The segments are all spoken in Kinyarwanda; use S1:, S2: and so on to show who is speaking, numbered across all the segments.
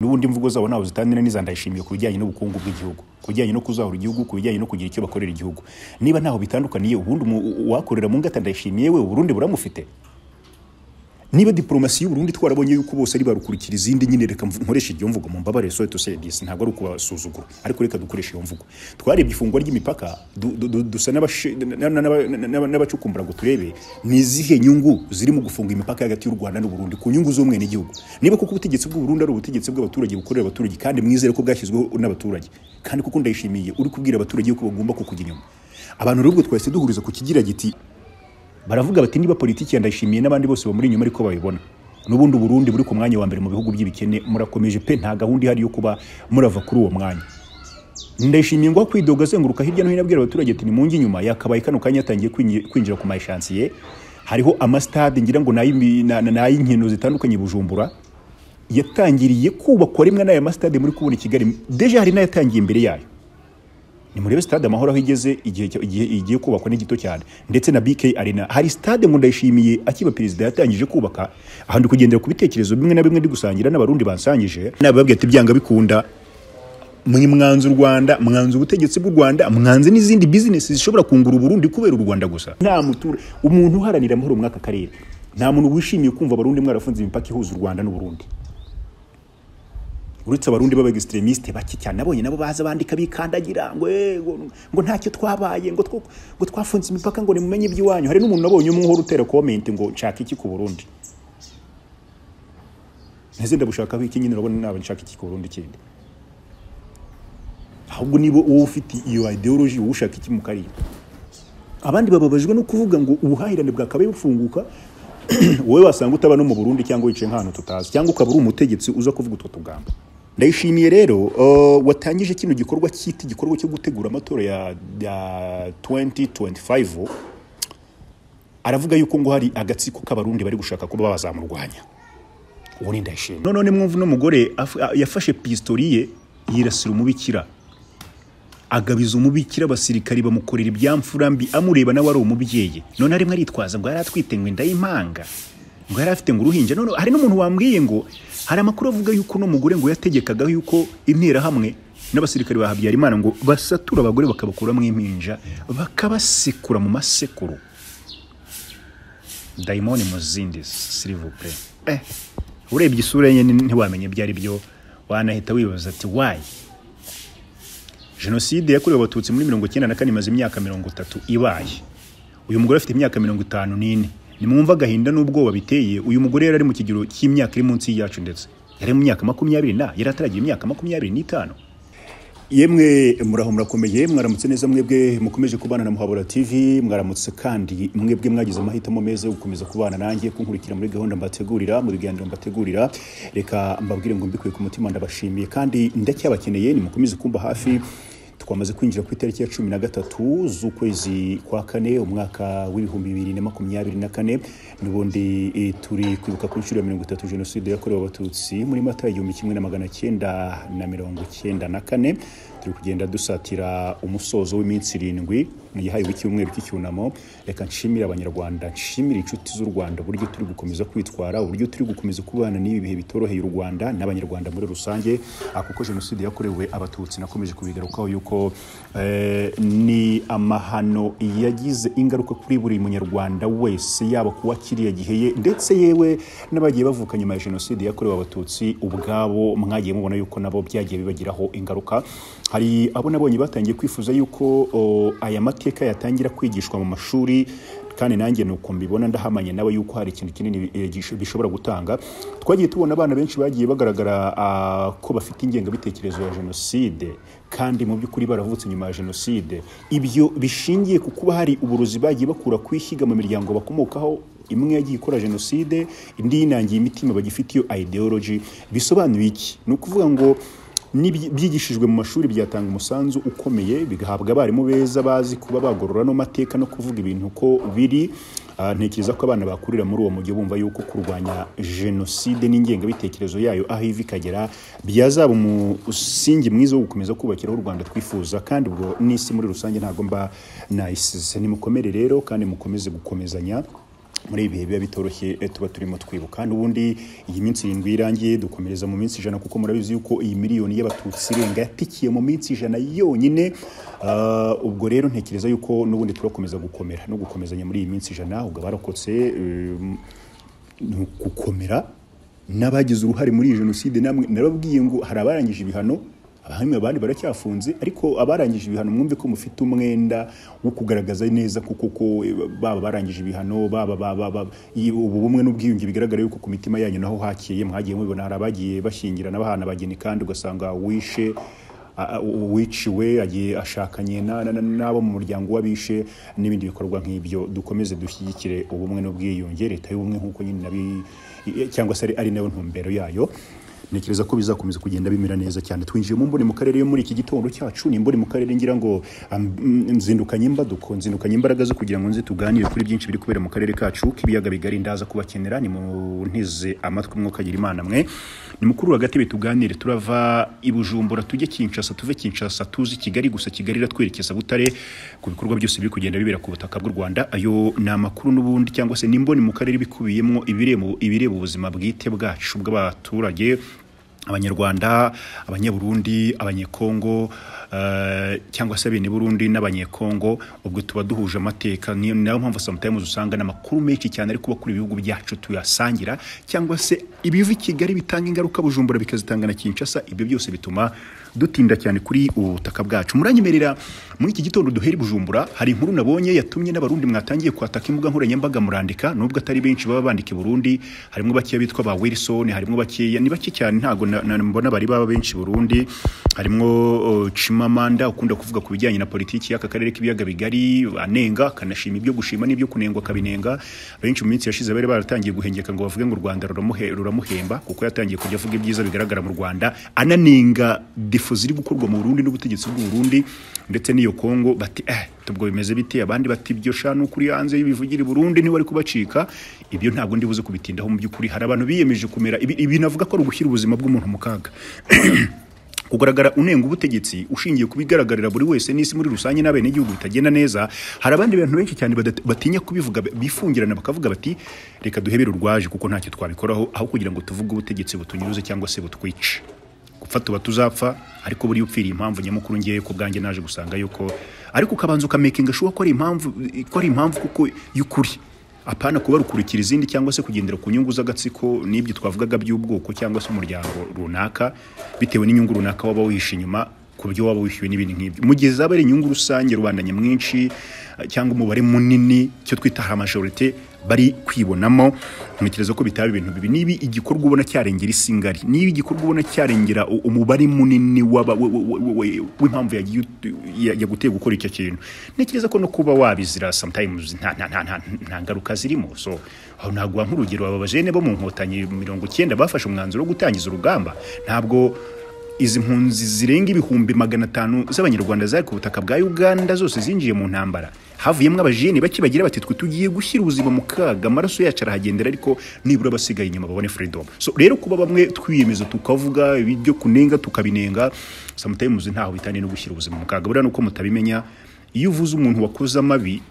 S1: n'ubundi imvugo zabo ntabwo zitandukanye n'iza ndayishimiye ku bijyanye n'ubukungu bw'igihugu ku bijyanye no kuzahura igihugu ku bijyanye no kugira icyo bakorera igihugu niba ntaho bitandukaniye ubundi uwakorera mu ngata ndayishimiye we uburundi buramufite niba diplomasi y'uburundi twarabonye yuko bose ari barukurikira izindi nyine reka nkoresha iryo mvugo mu mbabare sorry to say this ntabwo ari ukubasuzugura ariko reka dukoresha iyo mvugo twarebye ifungwa ry'imipaka dusa n'abacukumbura ngo turebe ni izihe nyungu ziri mu gufunga imipaka hagati y'u rwanda n'uburundi ku nyungu z'umwenegihugu niba kuko ubutegetsi bw'uburundi ari ubutegetsi bw'abaturage bukorera abaturage kandi mwizere ko bwashyizweho n'abaturage kandi kuko ndayishimiye uri kubwira abaturage yuko bagomba kukujya inyuma abantu rero ubwo twahise duhuriza ku kigira giti baravuga bati niba politiki ya ndayishimiye n'abandi bose bamuri inyuma ariko bayibona n'ubundi Burundi buri ku mwanya wa mbere mu bihugu by'ibikene murakomeje pe nta gahunda ihari yo kuba murava kuri uwo mwanya ndayishimiye ngo kwidoga azenguruka hirya no hino abwira abaturage ati nimunge inyuma yakabaye kano kanya yatangiye kwinjira ku mayishansiye hariho amasitade ngira ngo ni ay'inkino zitandukanye bujumbura yatangiriye kubakwa rimwe n'aya masitade muri kubona i kigali deje hari n'ayatangiye imbere yayo ni murebe stade amahoro aho igeze igihe igiye kubakwa ni gito cyane ndetse na BK Arena hari stade ngo ndayishimiye akiba perezida yatangije kubaka aha ndi kugendera ku bitekerezo bimwe na bimwe ndi gusangira n'abarundi bansangije nababwiye ati byanga bikunda mwanzu rwanda mwanzu ubutegetsi bw'u rwanda mwanze n'izindi business zishobora kungura uburundi kubera u rwanda gusa nta mutura umuntu uharanira amahoro muri aka karere nta muntu wishimiye kumva abarundi mwarafunze imipaka ihuza u rwanda n'uburundi uretse abarundi b'abagisitremisite bake cyane nabonye nabo baza bandika bikandagira ngo ngo ntacyo twabaye ngo ngo twafunze imipaka ngo nimumenye iby'iwanyu hari n'umuntu nabonye umwe uhora utera komenti ngo nshaka iki ku burundi nteze ndabushakaho iki nyine urabona naba nshaka iki ku burundi kindi ahubwo niba wowe ufite iyo ideology wowe ushaka iki mu karere abandi bababajwe no kuvuga ngo ubuhahirane bwakabaye bufunguka wowe wasanga utaba no mu burundi cyangwa wicaye nk'ahantu tutazi cyangwa ukaba uri umutegetsi uza kuvuga utwo tugambo ndayishimiye rero watangije kino gikorwa cyita igikorwa cyo gutegura amatora ya 2025 aravuga yuko ngo hari agatsiko k'abarundi bari gushaka kuba bazamurwanya uwo ni ndayishimiye none mwumva n'umugore yafashe pistoriye yirasira umubikira agabiza umubikira abasirikari bamukorera ibyamfura mbi amureba nawe ari umubyeyi none arimo aritwaza ngo yari atwite ngo inda y'impanga ngo yari afite ngo uruhinja none hari n'umuntu wambwiye ngo hari amakuru avuga yuko uno mugore ngo yategekaga yuko interahamwe n'abasirikari ba Habyarimana ngo basatura abagore bakabakuramo impinja bakabasekura mu masekuru dayimoni mu zindi sirivupe eh urebye isura ye ntiwamenye ibyo ari byo wanahita wibaza ati wayi jenoside yakorewe abatutsi muri mirongo icyenda na kane imaze imyaka mirongo itatu ibaye uyu mugore afite imyaka mirongo itanu n'ine nimwumva agahinda n'ubwoba biteye uyu mugore yari ari mu kigero cy'imyaka iri munsi yacu ndetse yari mu myaka makumyabiri na yari ataragira imyaka makumyabiri n'itanu yemwe muraho murakomeye mwaramutse neza mwebwe mukomeje kubana na muhabura tv mwaramutse kandi mwebwe mwagize amahitamo meza yo gukomeza kubana nanjye kunkurikira muri gahunda mbategurira mu biganiro mbategurira reka mbabwire ngo mbikuye ku mutima ndabashimiye kandi ndacyabakeneye nimukomeze kumva hafi twamaze kwinjira ku itariki ya cumi na gatatu z'ukwezi kwa kane umwaka w'ibihumbi bibiri na makumyabiri na kane n'ubundi turi kwibuka ku nshuro ya mirongo itatu jenoside yakorewe abatutsi muri mata igihumbi kimwe na magana cyenda na mirongo cyenda na kane turi kugenda dusatira umusozo w'iminsi irindwi yahariwe icyumweru cy'icyunamo reka nshimire abanyarwanda nshimire inshuti z'u rwanda uburyo turi gukomeza kwitwara uburyo turi gukomeza kubana n'ibi bihe bitoroheye u rwanda n'abanyarwanda muri rusange kuko jenoside yakorewe abatutsi nakomeje kubigarukaho yuko ni amahano yagize ingaruka kuri buri munyarwanda wese yaba kuwa kiriya gihe ye ndetse yewe n'abagiye bavuka nyuma ya jenoside yakorewe abatutsi ubwabo mwagiye mubona yuko nabo byagiye bibagiraho ingaruka hari abo nabonye batangiye kwifuza yuko aya mateka yatangira kwigishwa mu mashuri kandi nanjye nuko mbibona ndahamanye nawe yuko hari ikintu kinini bishobora gutanga twagiye tubona abana benshi bagiye bagaragara ko bafite ingengabitekerezo ya jenoside kandi mu by'ukuri baravutse nyuma ya jenoside ibyo bishingiye ku kuba hari uburozi bagiye bakura kwishyiga mu miryango bakomokaho imwe yagiye ikora jenoside indi yinangiye imitima bagifite iyo ideology bisobanuye iki ni ukuvuga ngo byigishijwe mu mashuri byatanga umusanzu ukomeye bigahabwa abarimu beza bazi kuba bagorora no mateka no kuvuga ibintu uko biri ntekereza ko abana bakurira muri uwo mujyi bumva yuko kurwanya jenoside n'ingengabitekerezo yayo aho iva ikagera byazaba umusingi mwiza wo gukomeza kubakira u rwanda twifuza kandi ubwo n'isi muri rusange ntabwo mba nayisize nimukomere rero kandi mukomeze gukomezanya muri ibi bihe biba bitoroshye eh, tuba turimo twibuka n'ubundi iyi minsi irindwi irangiye dukomereza mu minsi ijana kuko murabizi yuko iyi miliyoni y'abatutsi irenga yatikiye mu minsi ijana yonyine Ah, ubwo rero ntekereza yuko n'ubundi turakomeza gukomera no gukomezanya muri iyi minsi ijana ubwo abarokotse eh, ni gukomera n'abagize uruhare muri iyi jenoside namwe narababwiye ngo hari abarangije ibihano abahanywe abandi baracyafunze ariko abarangije ibihano mwumve ko mufite umwenda wo kugaragaza neza ko koko eh, baba barangije ibihano baba baba baba- iyi- ubu bumwe n'ubwiyunge bigaragara yuko ku mitima yanyu naho hakeye mwagiye mubibona hari abagiye bashyingirana bahana abageni kandi ugasanga wishe a- a- uwiciwe agiye ashakanye na- na- na- n'abo mu muryango w'abishe n'ibindi bikorwa nk'ibyo dukomeze dushyigikire ubumwe n'ubwiyunge leta y'ubumwe nk'uko nyine nabi cyangwa se ari- ari nayo ntumbero yayo ntekereza ko bizakomeza kugenda bimera neza cyane twinjiye mu mboni mu karere yo muri iki gitondo cyacu ni mboni mu karere ngira ngo am- mm, nzindukanye imbaduko nzindukanye imbaraga zo kugira ngo nze tuganire kuri byinshi biri kubera mu karere kacu k'ibiyaga bigari ndaza kubakenera ni mu ntize amatwi mwuka agira imana mwe ni mukuru hagati tuganire turava i Bujumbura tujye Kinshasa tuve Kinshasa tuzi Kigali gusa Kigali iratwerekeza Butare ku bikorwa byose biri kugenda bibera ku butaka bw'u Rwanda ayo ni amakuru n'ubundi cyangwa se n'imboni mu karere bikubiyemo ibireba ibireba ubuzima bwite bwacu bw'abaturage abanyarwanda abanyaburundi abanyekongo eh, cyangwa se bene burundi n'abanyekongo ubwo tuba duhuje amateka niyo ni nayo mpamvu sometimes usanga n'amakuru menshi cyane ari kuba kuri ibihugu byacu tuyasangira cyangwa se ibiva i kigali bitanga ingaruka bujumbura bikazitanga na kinshasa ibyo byose bituma dutinda cyane kuri ubu butaka bwacu muranyemerera muri iki gitondo duhera i bujumbura hari inkuru nabonye yatumye n'abarundi mwatangiye kwataka imbuga nkoranyambaga murandika nubwo atari benshi baba bandika i burundi harimo bakeya bitwa ba wilson harimo bakeya ni bake cyane ntabwo na- na- mbona bari baba benshi i burundi harimo uh, chimamanda ukunda kuvuga ku bijyanye na politiki y'aka karere k'ibiyaga bigari anenga akanashima ibyo gushima n'ibyo kunengwa akabinenga benshi mu minsi yashize bari baratangiye guhengeka ngo bavuge ngo u rwanda ruramuhe- ruramuhemba kuko yatangiye kujya avuga ibyiza bigaragara mu rwanda ananenga defo ziri gukorwa mu burundi n'ubutegetsi bw'u burundi ndetse n'iyo kongo bati eh tubwo bimeze bite abandi bati ibyo sha ni ukuri hanze y'ibivugiri burundi niwe ari kubacika ibyo ntabwo ndibuze kubitindaho mu by'ukuri hari abantu biyemeje kumera ibi, ibi navuga ko ari ugushyira ubuzima bw'umuntu mu kaga kugaragara unenga ubutegetsi ushingiye kubigaragarira buri wese n'isi muri rusange n'abenegihugu bitagenda neza hari abandi bantu benshi cyane badata- batinya kubivuga bifungirana bakavuga bati reka duhebere urwaje kuko ntacyo twabikoraho aho kugira ngo tuvuge ubutegetsi butunyuze cyangwa se butwice gupfa tuba tuzapfa ariko buriya upfiriye impamvu nyamukuru ngewe ku bwanjye naje gusanga yuko ariko ukabanza ukamakinga shuwa ko ari impamvu ko ari impamvu kuko y'ukuri apana kuba rukurikira izindi cyangwa se kugendera ku nyungu z'agatsiko n'ibyo twavugaga by'ubwoko cyangwa se umuryango runaka bitewe n'inyungu runaka waba wihishe inyuma ku byo waba wishyuwe n'ibindi nk'ibyo mu gihe zaba ari inyungu rusange rubanda nyamwinshi eh, cyangwa umubare munini icyo twita hari amajorite bari kwibonamo ntekereza ko bitaba ibintu bibi niba igikorwa ubona cyarengera isi ngari niba igikorwa ubona cyarengera u- umubare munini w'aba- we- we- we- we- w'impamvu yagiye ut- ya- yaguteye gukora icyo kintu ntekereza ko no kuba wabizira sometimes nta nta- nta- nta- nta ngaruka zirimo so aho naguha nk'urugero aba bajene bo mu nkotanyi mirongo icyenda bafashe umwanzuro wo gutangiza urugamba ntabwo izi mpunzi zirenga ibihumbi magana atanu z'abanyarwanda zari ku butaka bwa uganda zose zinjiye mu ntambara havuyemo abajene bake bagira bati twe tugiye gushyira ubuzima mu kaga amaraso yacu arahagendera ariko nibura abasigaye inyuma babone freedom so rero kuba bamwe twiyemeza tukavuga ibyo kunenga tukabinenga sometimes ntaho bitaniye no gushyira ubuzima mu kaga buriya nuko mutabimenya iyo uvuze umuntu wakoze amabi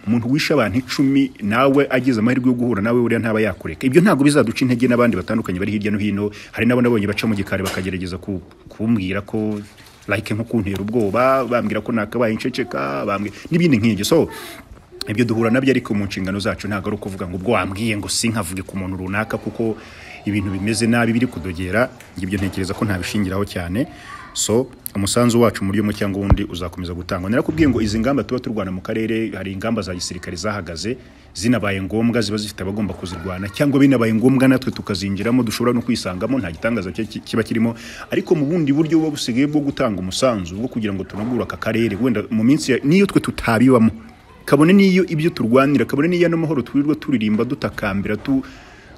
S1: umuntu wishe abantu icumi nawe agize amahirwe yo guhura nawe buriya ntaba yakureka ibyo ntabwo bizaduca intege n'abandi batandukanye bari hirya no hino hari n'abo nabonye baca mu gikari bakagerageza ku- kumbwira ko like nko kuntera ubwoba bambwira ko nakabaye inceceka bambwira n'ibindi nk'ibyo so ibyo duhura nabyo ariko mu nshingano zacu ntabwo ari ukuvuga ngo ubwo wambwiye ngo sinkavuge ku muntu runaka kuko ibintu bimeze nabi biri kudogera njye ibyo ntekereza ko ntabishingiraho cyane so umusanzu wacu muri umwe cyangwa undi uzakomeza gutangwa narakubwiye ngo izi ngamba tuba turwana mu karere hari ingamba za gisirikare zahagaze zinabaye ngombwa ziba zifite abagomba kuzirwana cyangwa binabaye ngombwa natwe tukazinjiramo dushobora no kwisangamo nta gitangaza ki- ki- kiba kirimo ariko mu bundi buryo buba busigaye bwo gutanga umusanzu bwo kugira ngo tunagure aka karere wenda mu minsi ya- n'iyo twe tutabibamo kabone n'iyo ibyo turwanira kabone n'iyo ano mahoro twirirwa turirimba dutakambira tu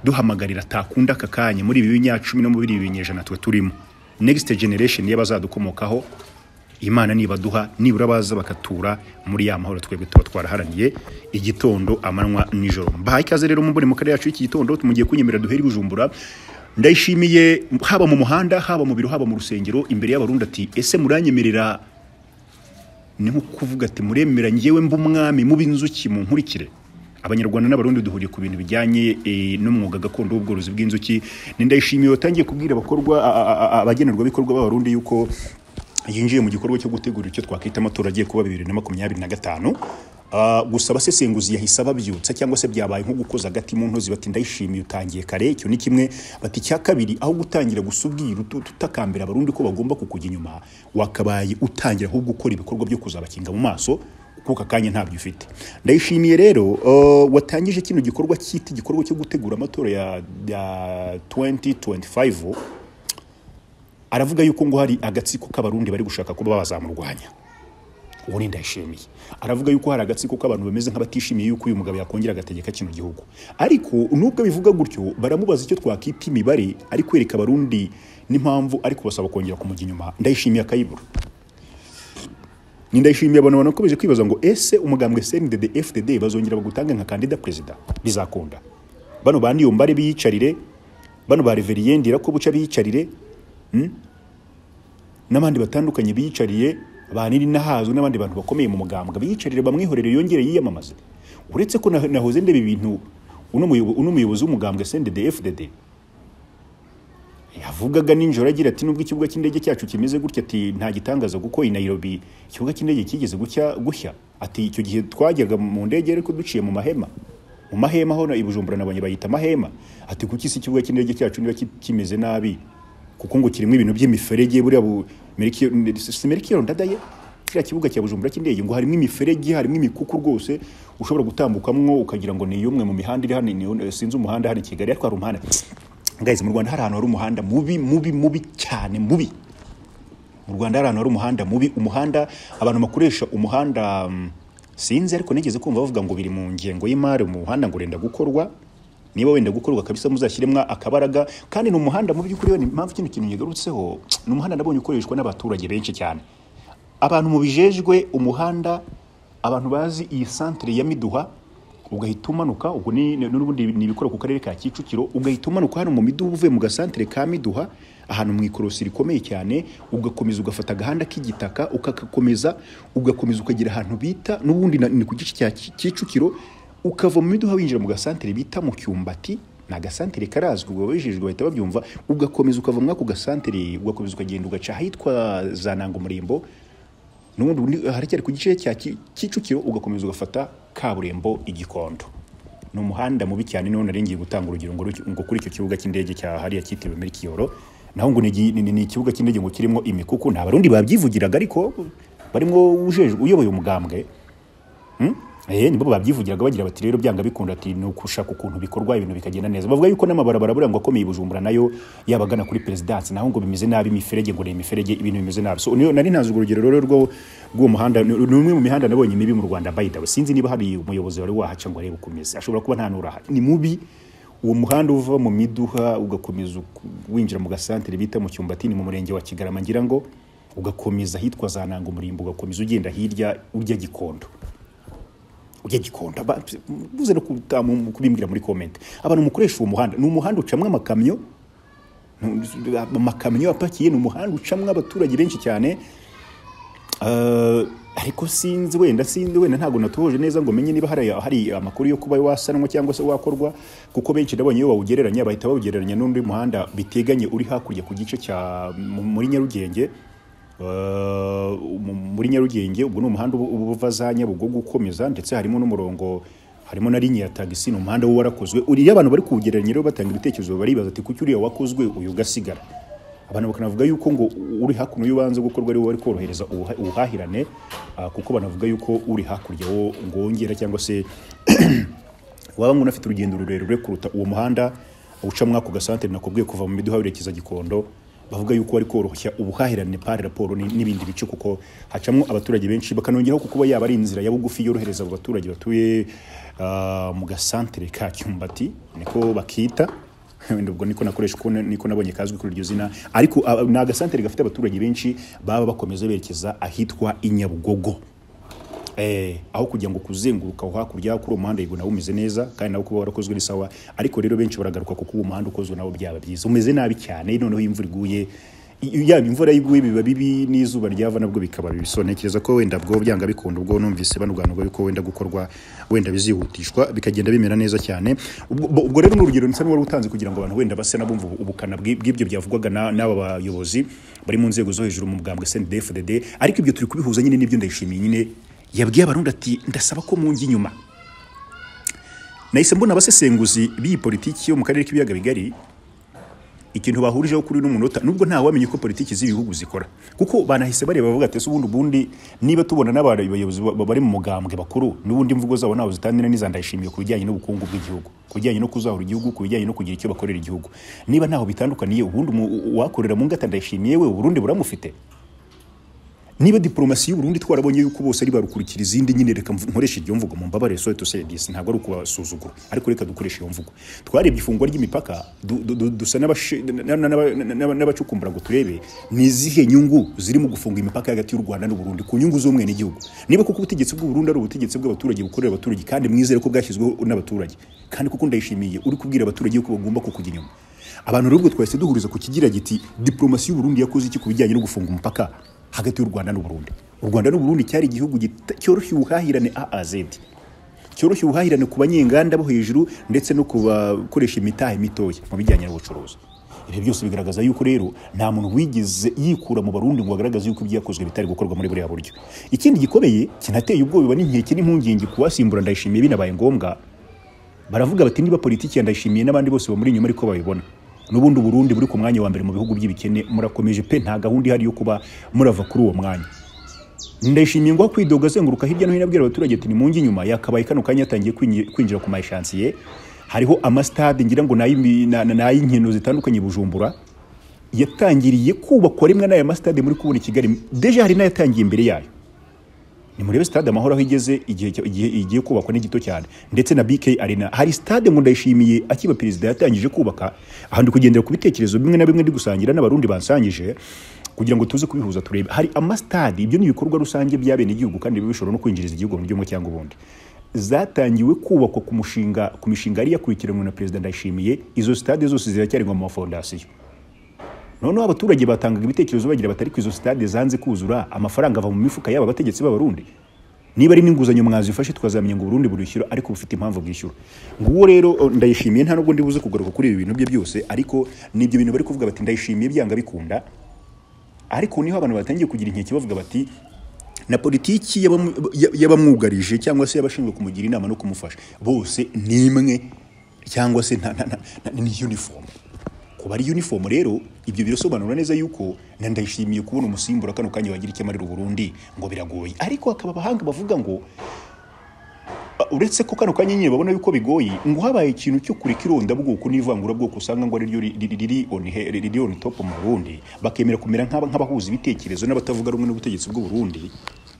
S1: duhamagarira atakunda aka kanya muri ibi binyacumi no muri ibi binyejana twe turimo next generation y'abazadukomokaho imana nibaduha nibura baza bakatura muri ya mahoro twebwe tuba twaraharaniye igitondo amanywa nijoro mbahaye ikaze rero mumbone mu karere yacu y'iki gitondo tumugiye kunyemerera duhere i bujumbura ndayishimiye haba mu muhanda haba mu biro haba mu rusengero imbere y'abarundi ati ese muranyemerera ni nko kuvuga ati muremera ngewe mba umwami muba inzuki mu nkurikire abanyarwanda n'abarundi duhuriye ku bintu bijyanye eh, n'umwuga gakondo w'ubworozi bw'inzuki ni ndayishimiye watangiye kubwira abakorwa a- a- a- abagenerwabikorwa b'abarundi yuko yinjiye mu gikorwa cyo gutegura icyo twakwita amatora agiye kuba bibiri na makumyabiri na gatanu Ah, gusa abasesenguzi yahise ababyutsa cyangwa se byabaye nko gukoza agati mu ntozi bati ndayishimiye utangiye kare icyo ni kimwe bati icya kabiri aho gutangira gusubwira utu- tutakambira abarundi ko bagomba kukujya inyuma wakabaye utangira ahubwo ukora ibikorwa byo kuzabakinga mu maso kuko akanya ntabyo ufite ndayishimiye rero eh, watangije kino gikorwa cyita igikorwa cyo gutegura amatora ya, ya 2025 aravuga yuko ngo hari agatsiko k'abarundi bari gushaka kuba bazamurwanya uwo ni ndayishimiye aravuga yuko hari agatsiko k'abantu bameze nk'abatishimiye yuko uyu mugabo yakongera agategeka kino gihugu ariko nubwo abivuga gutyo baramubaza icyo twakita imibare ari kwereka abarundi n'impamvu ari kubasaba kongera kumujya inyuma ndayishimiye akayibura ni ndayishimiye abantu banakomeje kwibaza ngo ese umugambwe CNDD FDD bazongera bagutanga nka kandida perezida bizakunda bano bandi yombare biyicarire bano ba Reverien ko buca biyicarire n'abandi batandukanye biyicariye ba nahazwe n'abandi bantu bakomeye mu mugambwe biyicarire bamwihorere yongere yiyamamaze uretse ko na- nahoze ndeba ibintu uno muyobo- uno muyobozi w'umugambwe CNDD FDD yavugaga nijoro agira ati nubwo ikibuga cy'indege cyacu kimeze gutya ati nta gitangaza kuko i Nairobi ikibuga cy'indege kigeze gucya gushya ati icyo gihe twajyaga mu ndege ariko duciye mu mahema mu mahema hano i Bujumbura nabonye bayita mahema ati kuki si ikibuga cy'indege cyacu niba ki- kimeze nabi kuko ngo kirimo ibintu by'imiferege buriya bu meriki meriki ndadaye kiriya kibuga cya Bujumbura cy'indege ngo harimo imiferege harimo imikuku rwose ushobora gutambukamwo ukagira ngo ni umwe mu mihanda iri hano ni iyo- sinzi umuhanda hano i Kigali ariko hari umuhanda guys mu Rwanda hari ahantu hari umuhanda mubi mubi mubi cyane mubi mu Rwanda hari ahantu hari umuhanda mubi umuhanda abantu bakoresha umuhanda mm, sinzi ariko nigeze kumva bavuga ngo biri mu ngengo y'imari umuhanda ngo urenda gukorwa niba wenda gukorwa kabisa muzashyiremo akabaraga kandi ni umuhanda mu by'ukuri ni impamvu kino kintu nyigarutseho ni umuhanda nabonye ukoreshwa n'abaturage benshi cyane abantu mu bijejwe umuhanda abantu bazi iyi santere ya miduha ugahita umanuka ubwo ni ni- n'ubundi ni ibikora ku karere ka kicukiro ugahita umanuka hano mu miduha uvuye mu gasantere ka miduha ahantu mu ikorosi rikomeye cyane ugakomeza ugafata agahanda k'igitaka ukagakomeza ugakomeza ukagera ahantu bita n'ubundi na- ni ku gice cya Ki- kicukiro ukava mu miduha winjira mu gasantere bita mu cyumbati ni agasantere karazwi ubwo ababijejwe bahita babyumva ugakomeza ukava muri ako gasantere ugakomeza ukagenda ugaca ahitwa za nanga umurimbo n'ubundi ubundi haracyari ku gice cya Ki- Kicukiro ugakomeza ugafata kaburimbo igikondo ni umuhanda mubi cyane niho nari ngiye gutanga urugero ngo ruki- ngo kuri icyo kibuga cy'indege cya hariya cyitiriwe Merikiyoro naho ngo ni igi- ni ni- ni ikibuga cy'indege ngo kirimo imikuku nta barundi babyivugiraga ariko barimo ujejwe uyoboye umugambwe Eh, nibo babyivugiraga bagira bati rero byanga bikunda ati ni ukushaka ukuntu bikorwa ibintu bikagenda neza bavuga yuko n'amabarabara buriya ngo akomeye i bujumbura nayo yabagana kuri perezidansi naho ngo bimeze nabi imiferege ngo ni imiferege ibintu bimeze nabi so niyo- nari ntazi urwo rugero rero rwo rw'uwo muhanda ni ni umwe mu mihanda nabonye mibi mu rwanda by the way sinzi niba hari umuyobozi wari wahaca ngo arebe ukomeze ashobora kuba nta n'urahari ni mubi uwo muhanda uva mu miduha ugakomeza uku- winjira mu gasantere bita mu cyumbati ni mu murenge wa kigarama ngira ngo ugakomeza ahitwa za nanga umurimbo ugakomeza ugenda hirya urya gikondo ujya gikonda ba- buze no kuta- mu- mu- kubimbwira muri komenti abantu mukoresha uwo muhanda ni umuhanda ucamwo amakamyo nu- amakamyo apakiye ni umuhanda ucamwo abaturage benshi cyane Eh, ariko sinzi wenda sinzi wenda ntabwo natuhoje neza ngo menye niba hari, hari amakuru yo kuba wasanwa cyangwa se wakorwa kuko benshi nabonye iyo bawugereranya bahita bawugereranya n'undi muhanda biteganye uri hakurya ku gice cya mu- muri Nyarugenge Eh, mu- muri Nyarugenge ubwo ni umuhanda uba- uba uva za Nyabugogo ukomeza ndetse harimo n'umurongo harimo na linya ya tagisi ni umuhanda wo warakozwe uriya abantu bari kuwugereranya rero batanga ibitekerezo baribaza ati kuki uriya wakozwe uyu ugasigara abantu bakanavuga yuko ngo uri hakuno y'ubanza gukorwa ariwo wari korohereza ubuha- ubuhahirane ah, kuko banavuga yuko uri hakurya wo ngo wongera cyangwa se waba ngo unafite urugendo rurerure kuruta uwo muhanda uca muri ako gasantere nakubwiye kuva mu miduha werekeza gikondo bavuga yuko wari koroshya ubuhahirane par raporo ni- n'ibindi bice kuko hacamo abaturage benshi bakanongeraho ku kuba yaba ari inzira ya bugufi yorohereza abo baturage batuye ah, mu gasantere ka cyumbati niko bakita wenda ubwo niko nakoresha uko niko nabonye kazwi kuri iryo zina ariko ah, ni agasantere gafite abaturage benshi baba bakomeza berekeza ahitwa i Nyabugogo eh, aho kugira ngo kuzenguruka aho hakurya kuri uwo muhanda yego nawo umeze neza kandi nawo kuba warakozwe ni sawa ariko rero benshi baragaruka kuko uwo muhanda ukozwe nawo byaba byiza umeze nabi cyane noneho iyo imvura iguye yaba imvura yiguye biba bibi n'izuba ryava nabwo bikaba bibi so ntekereza ko wenda bwo byanga bikunda ubwo numvise banuganurwa yuko wenda gukorwa wenda bizihutishwa bikagenda bimera neza cyane ubwo ubwo rero n'urugero nsa n'uwari utanze kugira ngo abantu wenda base nabumva ubu- ubukana bw'i- bw'ibyo byavugwaga na- n'aba bayobozi bari mu nzego zo hejuru mu bwambwe CNDD-FDD ariko ibyo turi kubihuza nyine n'ibyo ndayishimiye nyine yabwiye abarundi ati ndasaba ko munjya inyuma nahise mbona abasesenguzi b'iyi politiki yo mu karere k'ibiyaga bigari ikintu bahurijeho kuri uno munota nubwo nta wamenye ko politiki z'ibihugu zikora kuko banahise bareba bavuga ati ese ubundi ubundi niba tubona n'abantu abayobozi ba- ba- bari mu mugambwe bakuru n'ubundi imvugo zabo ntaho zitandira n'iza ndayishimiye ku bijyanye n'ubukungu bw'igihugu ku bijyanye no kuzahura igihugu ku bijyanye no kugira icyo bakorera igihugu niba ntaho bitandukaniye ubundi umu- uwakorera mu ngata ndayishimiye we uburundi buramufite niba diplomasi y'u Burundi twarabonye yuko bose ari barukurikira izindi nyine reka mvu- nkoreshe iryo mvugo mu mbabare sorry to say this ntabwo ari ukubasuzugura ariko reka dukoreshe iyo mvugo twarebye ifungwa ry'imipaka du- du- du- dusa n'abashi- na- na- na- na- na- n'abacukumbura ngo turebe ni izihe nyungu ziri mu gufunga imipaka hagati y'u Rwanda n'u Burundi ku nyungu z'umwe n'igihugu niba kuko ubutegetsi bw'u Burundi ari ubutegetsi bw'abaturage bukorera abaturage kandi mwizere ko bwashyizweho n'abaturage kandi kuko ndayishimiye uri kubwira abaturage yuko bagomba kukujya inyuma abantu rero ubwo twahise duhuriza ku kigira giti diplomasi y'u Burundi yakoze iki ku bijyanye no gufunga umupaka hagati y'u Rwanda n'u Burundi u Rwanda n'u Burundi cyari igihugu gita- cyoroshye ubuhahirane AAZ cyoroshye ubuhahirane ku banyenganda bo hejuru ndetse no ku bakoresha imitahe mitoya mu bijyanye n'ubucuruzi ibi byose bigaragaza yuko rero nta muntu wigeze yikura mu barundi ngo agaragaze yuko ibyakozwe bitari gukorwa muri buriya buryo ikindi gikomeye kinateye ubwoba n'inkeke n'impungenge kuwasimbura ndayishimiye binabaye ngombwa baravuga bati niba politiki ya ndayishimiye n'abandi bose bamuri inyuma ariko babibona n'ubundi Burundi buri ku mwanya wa mbere mu bihugu by'ibikene murakomeje pe nta gahunda ihari yo kuba murava kuri uwo mwanya ndayishimiye ngo kwidoga azenguruka hirya no hino abwira abaturage ati nimunge inyuma yakabaye kano kanya yatangiye kwinji- kwinjira ku mayishansiye hariho amasitade ngira ngo ni ay'imi- na- na- ni ay'inkino zitandukanye i bujumbura yatangiriye kubakwa rimwe n'aya masitade muri kubona i kigali deja hari n'ayatangiye imbere yayo ni murebe stade amahoro aho igeze igihe cya- igihe igiye kubakwa ni gito cyane ndetse na BK Arena hari stade ngo ndayishimiye akiba perezida yatangije kubaka aha ndi kugendera ku bitekerezo bimwe na bimwe ndi gusangira n'abarundi bansangije kugira ngo tuze kubihuza turebe hari amastade ibyo ni ibikorwa rusange by'abenegihugu kandi biba bishobora no kwinjiriza igihugu mu buryo bumwe cyangwa ubundi zatangiwe kubakwa ku mushinga ku mishinga yari yakurikiranwe na perezida ndayishimiye izo stade zose ziracyarengwa mu mafondasiyo noneho abaturage batangaga ibitekerezo bagira batari ko izo stade zanze kuzura amafaranga ava mu mifuka y'aba bategetsi b'abarundi niba ari n'inguzanyo mwazifashe twazamenya ngo Burundi burishyura ariko bufite impamvu bwishyura nguwo rero eh, ndayishimiye nta nubwo ndibuze kugaruka kuri ibi bintu bye byose ariko ni ibyo bintu bari kuvuga bati ndayishimiye byanga bikunda ariko niho abantu batangiye kugira inkeke bavuga bati na politiki y'abamu- ya- y'abamwugarije cyangwa se y'abashinzwe kumugira inama no kumufasha bose ni imwe cyangwa se nta- nta- nta- ni uniform kuba ari uniform rero ibyo birasobanura neza yuko na ndayishimiye kubona umusimbura kano kanya wagira icyo amarira u Burundi ngo biragoye ariko hakaba abahanga bavuga ngo Uh, uretse ko kano kanya nyine babona yuko bigoye ngo habaye ikintu cyo kureka irondabwoko n'ivangurabwoko usanga ngo ariryo ri- ri- riri on he- riri on top mu Burundi bakemera kumera nk'aba- nk'abahuza ibitekerezo n'abatavuga rumwe n'ubutegetsi bw'u Burundi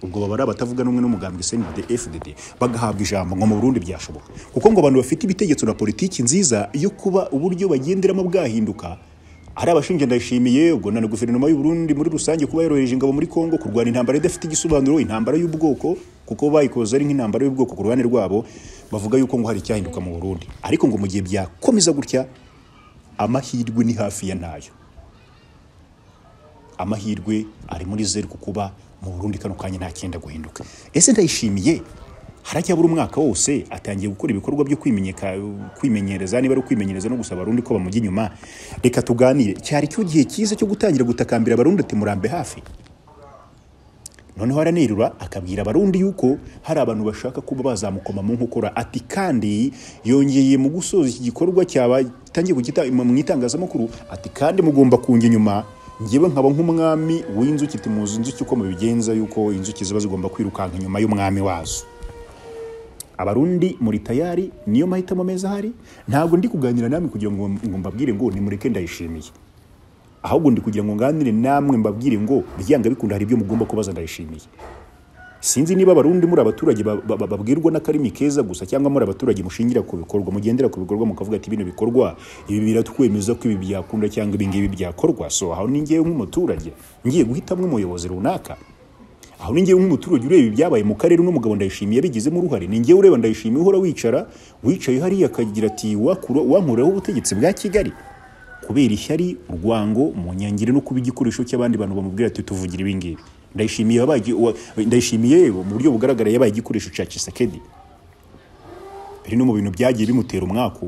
S1: ubwo baba ari abatavuga rumwe n'umugambwe CNDD FDD bagahabwa ijambo ngo mu Burundi byashoboka kuko ngo abantu bafite ibitegeko na politiki nziza yo kuba uburyo bagenderamo bwahinduka hari abashinja ndayishimiye ubwo na guverinoma y'u Burundi muri rusange kuba yoroheje ingabo muri Kongo kurwana intambara idafite igisobanuro intambara y'ubwoko kuko bayikoze ari nk'intambara y'ubwoko ku ruhande rwabo bavuga yuko ngo hari icyahinduka mu Burundi ariko ngo mu gihe byakomeza gutya amahirwe ni hafi ya ntayo amahirwe ari muri zeru ku kuba mu Burundi kano kanya nta cyenda guhinduka ese ndayishimiye haracyabura umwaka wose atangiye gukora ibikorwa byo kwimenyeka kwimenyereza niba ari ukwimenyereza no gusaba abarundi ko bamujya inyuma reka tuganire cyari cyo gihe cyiza cyo gutangira gutakambira abarundi ati murambe hafi noneho aranerura akabwira abarundi yuko hari abantu bashaka kuba bazamukoma mu nkokora ati kandi yongeye mu gusoza iki gikorwa cyabatangiye kugita mu itangazamakuru ati kandi mugomba kunjya inyuma ngewe nkaba nk'umwami w'inzuki ati muzi inzuki uko mubigenza yuko inzuki ziba zigomba kwirukanka inyuma y'umwami wazo abarundi muri tayari niyo mahitamo meza ahari ntabwo ndi kuganira namwe kugira ngo ngo mbabwire ngo nimureke ndayishimiye ahubwo ndi kugira ngo nganire namwe mbabwire ngo byanga bikunda hari ibyo mugomba kubaza ndayishimiye sinzi niba abarundi muri abaturage ba- ba- ba- babwirwa n'akarimi keza gusa cyangwa muri abaturage mushingira ku bikorwa mugendera ku bikorwa mukavuga ati bino bikorwa ibi biratwemeza ko ibi byakunda cyangwa ibi ngibi byakorwa so aho ni ngewe nk'umuturage ngiye guhitamo umuyobozi runaka aho ni ngewe nk'umuturage ureba ibyabaye mu karere uno mugabo ndayishimiye yabigizemo uruhare ni ngewe ureba ndayishimiye uhora wicara wicaye hariya akagira ati wakura wankureho ubutegetsi bwa kigali kubera ishyari urwango umunyangire no kuba igikoresho cy'abandi bantu bamubwira ati tuvugira ibi ngibi ndayishimiye wabaye- wa- ndayishimiye yewe mu buryo bugaragara yabaye igikoresho cya kisekedi biri no mu bintu byagiye bimutera umwaku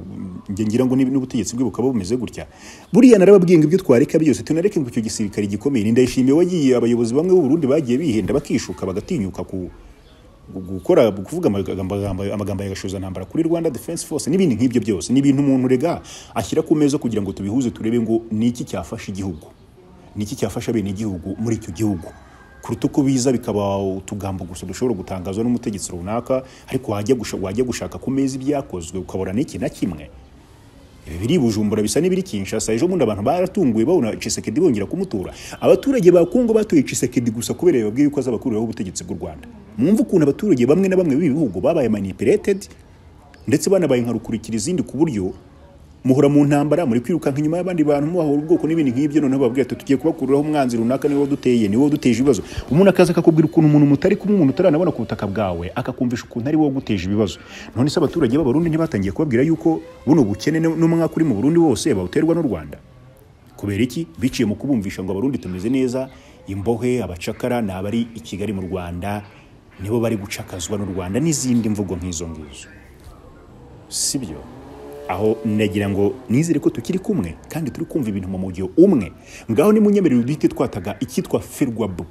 S1: njye ngira ngo ni- n'ubutegetsi bwe bukaba bumeze gutya buriya narababwiye ngo ibyo twareka byose tunareke ngo icyo gisirikare gikomeye ni ndayishimiye wagiye abayobozi bamwe b'u Burundi bagiye bihenda bakishuka bagatinyuka ku gukora kuvuga amagambo amagambo- amagambo ya gashoza ntambara kuri Rwanda Defense Force n'ibindi nk'ibyo byose ni ibintu umuntu rega ashyira ku meza kugira ngo tubihuze turebe ngo ni iki cyafasha igihugu ni iki cyafasha bene igihugu muri icyo gihugu kuruta uko biza bikaba utugambo gusa dushobora gutangazwa n'umutegetsi runaka ariko wajya gusha- wajya gushaka ku meza ibyakozwe ukabona n'iki na kimwe ibi biri i bujumbura bisa n'ibiri kinshasa ejo bundi abantu baratunguwe babona cisekedi bongera kumutura abaturage ba kongo batuye cisekedi gusa kubera bababwiye yuko azabakuriraho ubutegetsi bw'u rwanda mwumve ukuntu abaturage bamwe na bamwe b'ibi bihugu babaye manipulated ndetse banabaye nka rukurikira izindi ku buryo muhora mu ntambara muri kwirukanka inyuma y'abandi bantu mubahora ubwoko n'ibinti nk'ibyo noneho bababwira ati tugiye kubakururaho umwanzi runaka niwo duteye niwo duteje ibibazo umuntu akaza akakubwira ukuntu umuntu mutari kumwe umuntu utaranabona ku butaka bwawe akakumvisha ukuntu ari wowe uguteje ibibazo none se abaturage b'abarundi ntibatangiye kubabwira yuko buno bukene n'umwaka uri mu burundi wose bawuterwa n'u rwanda kubera iki biciye mu kubumvisha ngo abarundi tumeze neza imbohe abacakara ni abari i kigali mu rwanda nibo bari gucakazwa n'u rwanda n'izindi mvugo nk'izo ngizo sibyo aho nagira ngo nizere ko tukiri kumwe kandi turi kumva ibintu mu mujyo umwe ngaho nimunyemerere duhite twataga icyitwa ferwabu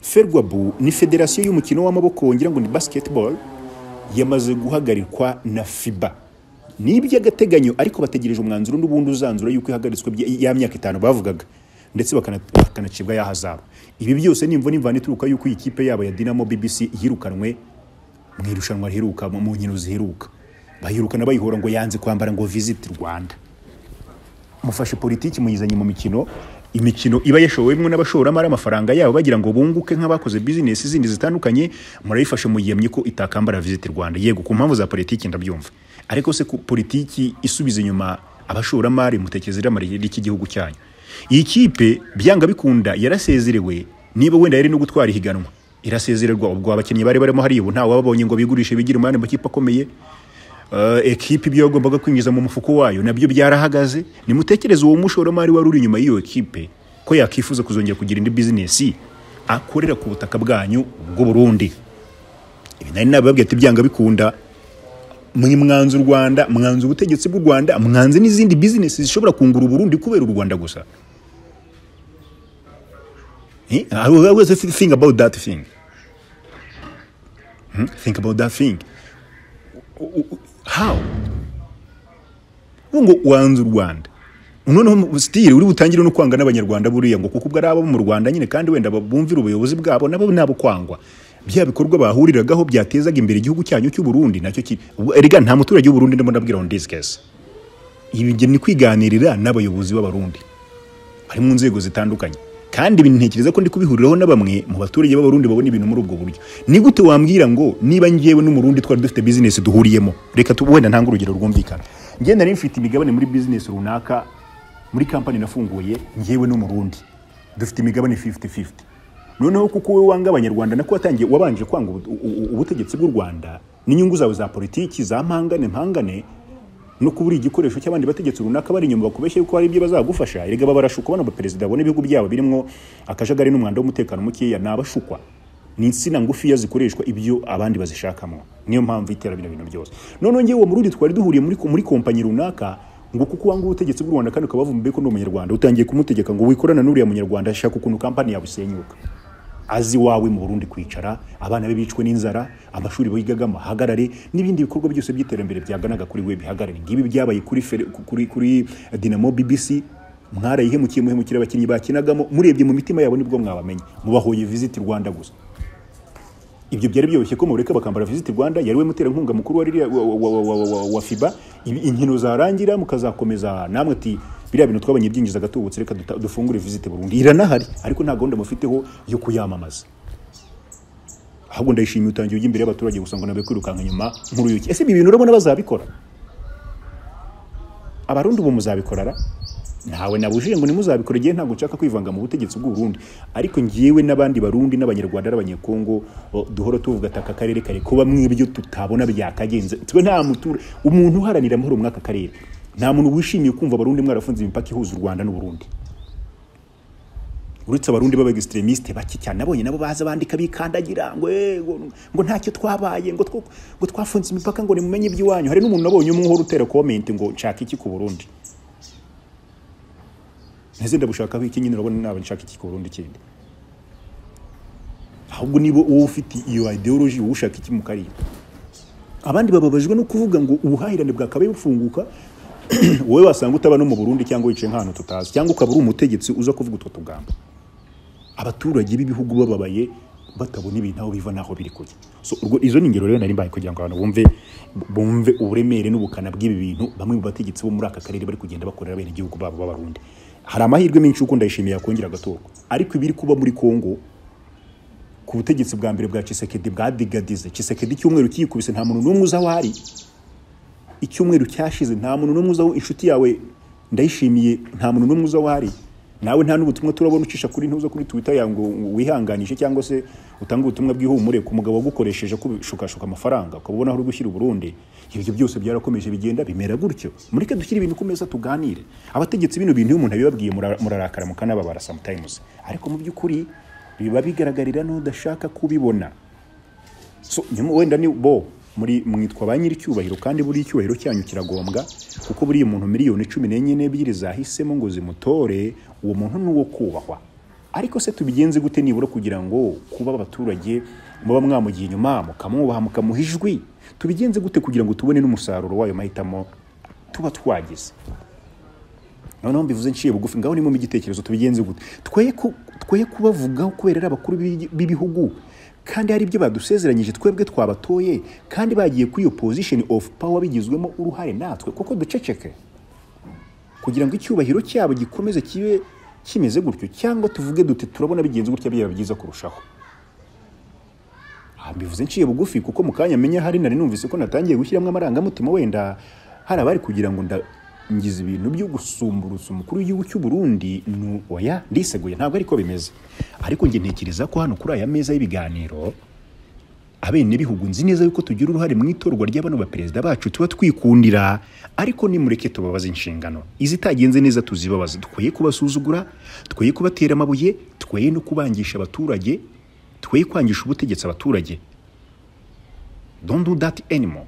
S1: ferwabu ni federasiyo y'umukino w'amaboko ngira ngo ni basketball yamaze guhagarikwa na fiba ni iby'agateganyo ariko bategereje umwanzuro n'ubundi uzanzura yuko ihagaritswe bya- ya myaka itanu bavugaga ndetse bakana- bakanacibwa ya hazabu ibi byose nimva n'imvana ituruka yuko iyi kipe yabo ya dinamo bbc yirukanwe mu irushanwa riheruka mu- mu nkino ziheruka bayirukana bayihora ngo yanze kwambara ngo visit rwanda mufashe politiki muyizanye mu mikino imikino iba yashowemo n'abashoramari amafaranga yabo bagira ngo bunguke nk'abakoze bizinesi zindi zitandukanye murayifashe muyiyemye ko itakambara visit rwanda yego ku mpamvu za politiki ndabyumva ariko se ku politiki isubiza inyuma abashoramari mutekereza irama ry'igihugu cyanyu iyi kipe byanga bikunda yarasezerewe niba wenda yari no gutwara ihiganwa irasezererwa ubwo abakinnyi bari barimo hariya ubu ntawe wababonye ngo bigurishe bigire umwanya mu makipe akomeye Eh, ekipe ibyo yagombaga kwinjiza mu mufuko wayo nabyo byarahagaze nimutekereze uwo mushoramari wari uri inyuma y'iyo ekipe ko yakifuza kuzongera kugira indi bizinesi akorera ku butaka bwanyu bw'u Burundi ibi nari nababwiye ati byanga bikunda mwe mwanze u Rwanda mwanze ubutegetsi bw'u Rwanda mwanze n'izindi bizinesi zishobora kungura u Burundi kubera u Rwanda gusa Eh, I always think about that thing Hmm? think about that thing how ubu ngo wanze u rwanda noneho sitire uri butangire no kwanga n'abanyarwanda buriya ngo kuko ubwo ari abo mu rwanda nyine kandi wenda bumvira ubuyobozi bwabo nabo ni abo kwangwa bya bikorwa bahuriragaho byatezaga imbere igihugu cyanyu cy'uburundi nacyo ki ubwo erega nta muturage w'uburundi ndimo ndabwira on this case ibi nge ni kwiganirira n'abayobozi b'abarundi bari mu nzego zitandukanye kandi ibi ntekereza ko ndi kubihuriraho na bamwe mu baturage b'abarundi babona ibintu muri ubwo buryo ni gute wambwira ngo niba ngewe n'umurundi twari dufite bizinesi duhuriyemo reka tu- wenda ntange urugero rwumvikana njye nari mfite imigabane muri bizinesi runaka muri kampani nafunguye ngewe n'umurundi dufite imigabane 50-50 noneho kuko wowe wanga abanyarwanda nako watangiye wabanje kwanga ubu- u- u- ubutegetsi bw'u rwanda n'inyungu zawe za politiki za mpangane mpangane no kubura igikoresho cy'abandi bategetsi runaka bari inyuma bakubeshya yuko hari ibyo bazagufasha erega aba barashukwa bano baperezida bo n'ibihugu byabo birimo akajagari n'umwanda w'umutekano mukeya ni abashukwa ni insina ngufiya zikoreshwa ibyo abandi bazishakamo niyo mpamvu itera bino bintu byose noneho ngewe uwo murundi twari duhuriye muri, muri kompanyi runaka ngo kuko wanga ubutegetsi bw'u Rwanda kandi ukabavumbuye ko ndi umunyarwanda utangiye kumutegeka ngo wikorana n'uriya munyarwanda shaka ukuntu kampani yawe isenyuka azi iwawe mu Burundi kwicara abana be bicwe n'inzara amashuri bigagamo hagarare n'ibindi bikorwa byose by'iterambere byaganaga kuri we bihagarare ngibi byabaye kuri Fere- kuri kuri Dinamo BBC mwarayihemukiye muhemukira abakinnyi bakinagamo murebye mu mitima yabo nibwo mwabamenye mubahoye visit Rwanda gusa ibyo byari byoroshye ko mureka bakambara visit Rwanda yari we muterankunga mukuru wa, ririya- wa, wa, wa, wa, wa, wa, wa FIBA Ibi- inkino zarangira mukazakomeza namwe ati biriya bintu twabanye byinjizaga tubutse reka duta- dufungure visit Burundi iranahari ariko nta gahunda mufiteho yo kuyamamaza ahubwo ndayishimiye utangiye ujya imbere y'abaturage gusa ngo nabe kwirukanka inyuma nk'uruyuki ese ibi bintu urabona bazabikora abarundi ubu muzabikora ra ntawe nabujije ngo nimuzabikora igihe ntabwo nshaka kwivanga mu butegetsi bw'u Burundi ariko ngiyewe n'abandi barundi n'abanyarwanda n'abanyekongo o, duhora tuvuga ati aka karere kare kuba mw'ibyo tutabona byakagenze twe nta mutura umuntu uharanira amahoro mw'aka karere nta muntu wishimiye kumva abarundi mwarafunze imipaka ihuza u rwanda n'uburundi uretse abarundi b'abagisitremisite bake cyane nabonye nabo baza bandika bikandagira ngo "Eh, ngo- ngo ntacyo twabaye ngo two- ngo twafunze imipaka ngo nimumenye iby'iwanyu hari n'umuntu nabonye umwe uhora utera komenti ngo nshaka iki ku burundi nteze ndabushakaho iki nyine urabona naba nshaka iki ku burundi kindi ahubwo niba wowe ufite iyo ideology wowe ushaka iki mu karere abandi bababajwe no kuvuga ngo ubuhahirane bwakabaye bufunguka wowe wasanga utaba no mu Burundi cyangwa wicaye nk'ahantu tutazi cyangwa ukaba uri umutegetsi uza kuvuga utwo tugambo abaturage b'ibihugu bababaye batabona ibintu aho biva n'aho biri kujya so urwo izo ni ingero rero nari mbaye kugira ngo abantu bumve bumve uburemere n'ubukana bw'ibi bintu bamwe mu bategetsi bo muri aka karere bari kugenda bakorera bene igihugu babo b'abarundi hari amahirwe menshi y'uko ndayishimiye yakongera agatorwa ariko ibiri kuba muri Kongo ku butegetsi bwa mbere bwa Chisekedi bwadigadize Chisekedi icyumweru kiyikubise nta muntu n'umwe uza aho ari icyumweru cyashize nta muntu n'umwe uza aho inshuti yawe ndayishimiye nta muntu n'umwe uza aho ari nawe nta n'ubutumwa turabona ucisha kuri ntuza kuri Twitter yango wihanganyije cyangwa se utanga ubutumwa bw'ihumure ku mugabo wagukoresheje kubishukashuka amafaranga ukaba ubona aho uri gushyira uburundi ibyo byose byarakomeje bigenda bimera gutyo mureke dushyire ibintu ku meza tuganire abategetsi bino bintu iyo umuntu abibabwiye mura- murarakara mukanababara sometimes ariko mu by'ukuri biba bigaragarira n'udashaka kubibona so nyuma wenda ni bo muri mwitwa ba nyir'icyubahiro kandi buriya icyubahiro cyanyu kiragombwa kuko buriya umuntu miliyoni cumi n'enye n'ebyiri zahisemo ngo zimutore uwo muntu ni uwo kubahwa ariko se tubigenze gute nibura kugira ngo kuba abaturage muba mwamugiye inyuma mukamwubaha mukamuha ijwi tubigenze gute kugira ngo tubone n'umusaruro w'ayo mahitamo tuba twagize noneho mbivuze nciye bugufi ngaho nimwe mu gitekerezo tubigenze gute twoye ku- twoye kubavugaho kubera ari abakuru b'i- b'ibihugu kandi hari ibyo badusezeranyije twebwe twabatoye kandi bagiye kuri iyo position of power bigizwemo uruhare natwe kuko duceceke kugira ngo icyubahiro cyabo gikomeze kibe kimeze gutyo cyangwa tuvuge dute turabona bigenze gutya byaba byiza kurushaho Ah, mbivuze nciye bugufi kuko mu kanya menya hari nari numvise ko natangiye gushyiramo amarangamutima wenda hari abari kugira ngo nda ngize ibintu byo gusumburutsa umukuru w'igihugu cy'u Burundi nu- oya ndiseguye ntabwo ariko bimeze ariko njye ntekereza ko hano kuri aya meza y'ibiganiro abenegihugu nzi neza yuko tugira uruhare mu itorwa ry'abano baperezida bacu tuba twikundira ariko nimureke tubabaze inshingano izitagenze neza tuzibabaze dukwiye kubasuzugura dukwiye kubatera amabuye dukwiye no kubangisha abaturage dukwiye kwangisha ubutegetsi abaturage don't do that anymore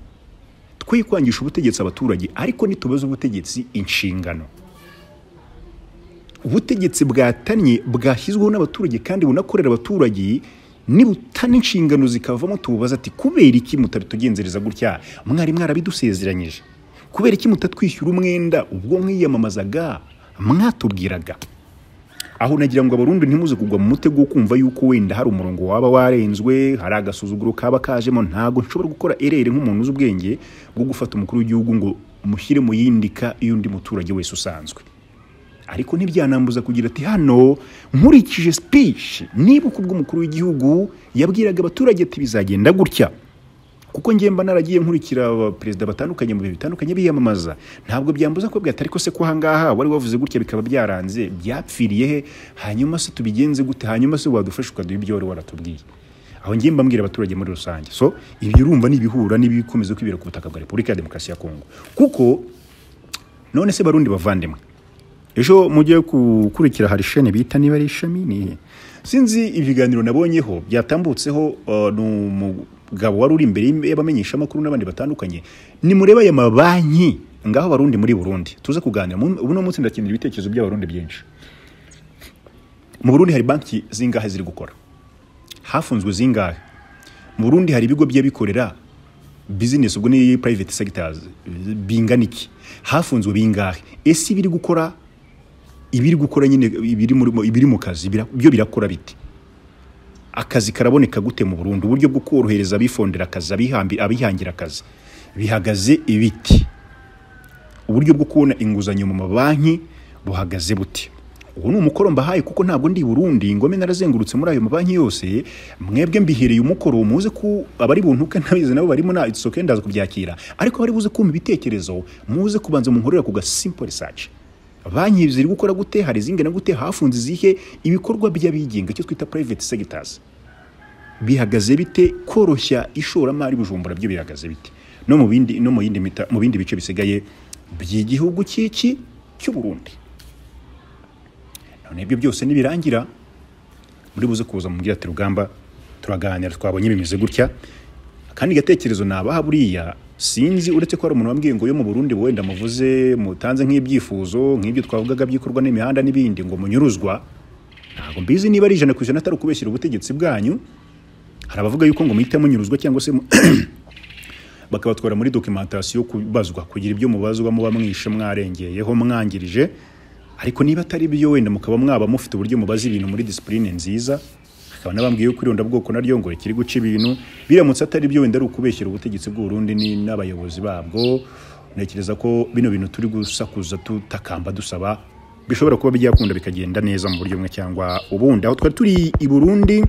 S1: dukwiye kwangisha ubutegetsi abaturage ariko ntitubaze ubutegetsi inshingano ubutegetsi bwatanye bwashyizweho n'abaturage kandi bunakorera abaturage nibutana inshingano zikavamo tububaza ati kubera iki mutabitugenzereza gutya mwari mwarabidusezeranyije kubera iki mutatwishyura umwenda ubwo mwiyamamazaga mwatubwiraga aho nagira ngo abarundi ntimuze kugwa mu mutego wo kumva yuko wenda hari umurongo waba warenzwe hari agasuzuguro kaba kajemo ntago nshobora gukora erere nk'umuntu uzi ubwenge bwo gufata umukuru w'igihugu ngo mushyire mu yindika y'undi muturage wese usanzwe ariko ntibyanambuza kugira ati hano nkurikije speech nibuka ubwo umukuru w'igihugu yabwiraga abaturage ati bizagenda gutya kuko njye mba naragiye nkurikira abaperezida batandukanye mu bihe bitandukanye biyamamaza ntabwo byambuza ko bwatari ko se ko ahangaha wari wavuze gutya bikaba byaranze byapfiriye he hanyuma se tubigenze gute hanyuma se wadufasha ukaduha ibyo wari waratubwiye aho njye mba mbwira abaturage muri rusange so ibyo urumva ni ibihura n'ibikomeza kwibera ku butaka bwa repubulika ya demokarasi ya kongo kuko none se barundi bavandimwe ejo mujye gukurikira hari sheni bita niba ari ishami ni iyihe? sinzi ibiganiro nabonyeho byatambutseho uh, ni umugabo wari uri imbere y'abamenyeshamakuru n'abandi batandukanye nimurebe aya mabanki ngaho barundi muri burundi tuze kuganira Mu- ubu ni umunsi ndakenera ibitekerezo by'abarundi byinshi mu burundi hari banki zingahe ziri gukora hafunzwe zingahe mu burundi hari ibigo by'abikorera bizinesi ubwo ni private sectors bingana iki hafunzwe bingahe ese ibiri gukora ibiri gukora nyine ibiri muri ibiri mu kazi bira- byo birakora biti akazi karaboneka gute mu Burundi uburyo bwo korohereza abifondera akazi abihambi abihangira akazi bihagaze ibiti uburyo bwo kubona inguzanyo mu mabanki buhagaze buti ubu ni umukoro mbahaye kuko ntabwo ndi i Burundi ngome narazengurutse muri ayo mabanki yose mwebwe mbihereye umukoro muze ku abari buntuke ntabizi nabo barimo na it's okay ndaza kubyakira ariko bari buze kumpa ibitekerezo muze kubanza munkorera ku ga simple research banki ziri gukora gute hari izingana gute hafunze izihe ibikorwa by'abigenga icyo twita private sectors bihagaze bite koroshya ishoramari bujumbura byo bihagaze bite no mu bindi no mu yindi mita- mu bindi bice bisigaye by'igihugu cy'iki cy'u Burundi none ibyo byose nibirangira muri buze kuza mu ati rugamba turaganira twabonye bimeze gutya kandi gatekerezo nabaha buriya sinzi uretse ko hari umuntu wambwiye ngo yo mu Burundi wenda muvuze mutanze nk'ibyifuzo nk'ibyo twavugaga byikorwa n'imihanda n'ibindi ngo munyuruzwa ntabwo mbizi niba ari ijana ku ijana atari ukubeshyira ubutegetsi bwanyu hari abavuga yuko ngo muhite munyuruzwa cyangwa se mu- bakabatwara muri documentation kubazwa kugira ibyo mubazwa muba mwishe mwarengeyeho mwangirije ariko niba atari byo wenda mukaba mwaba mufite uburyo mubaza ibintu muri discipline nziza akaba nabambwiye yuko irondabwoko naryo ngo rikiri guca ibintu biramutse atari byo wenda ari ukubeshyira ubutegetsi bw'u Burundi ni- n'abayobozi babwo ntekereza ko bino bintu turi gusakuza tutakamba dusaba bishobora kuba byakunda bikagenda neza mu buryo bumwe cyangwa ubundi aho twari turi i Burundi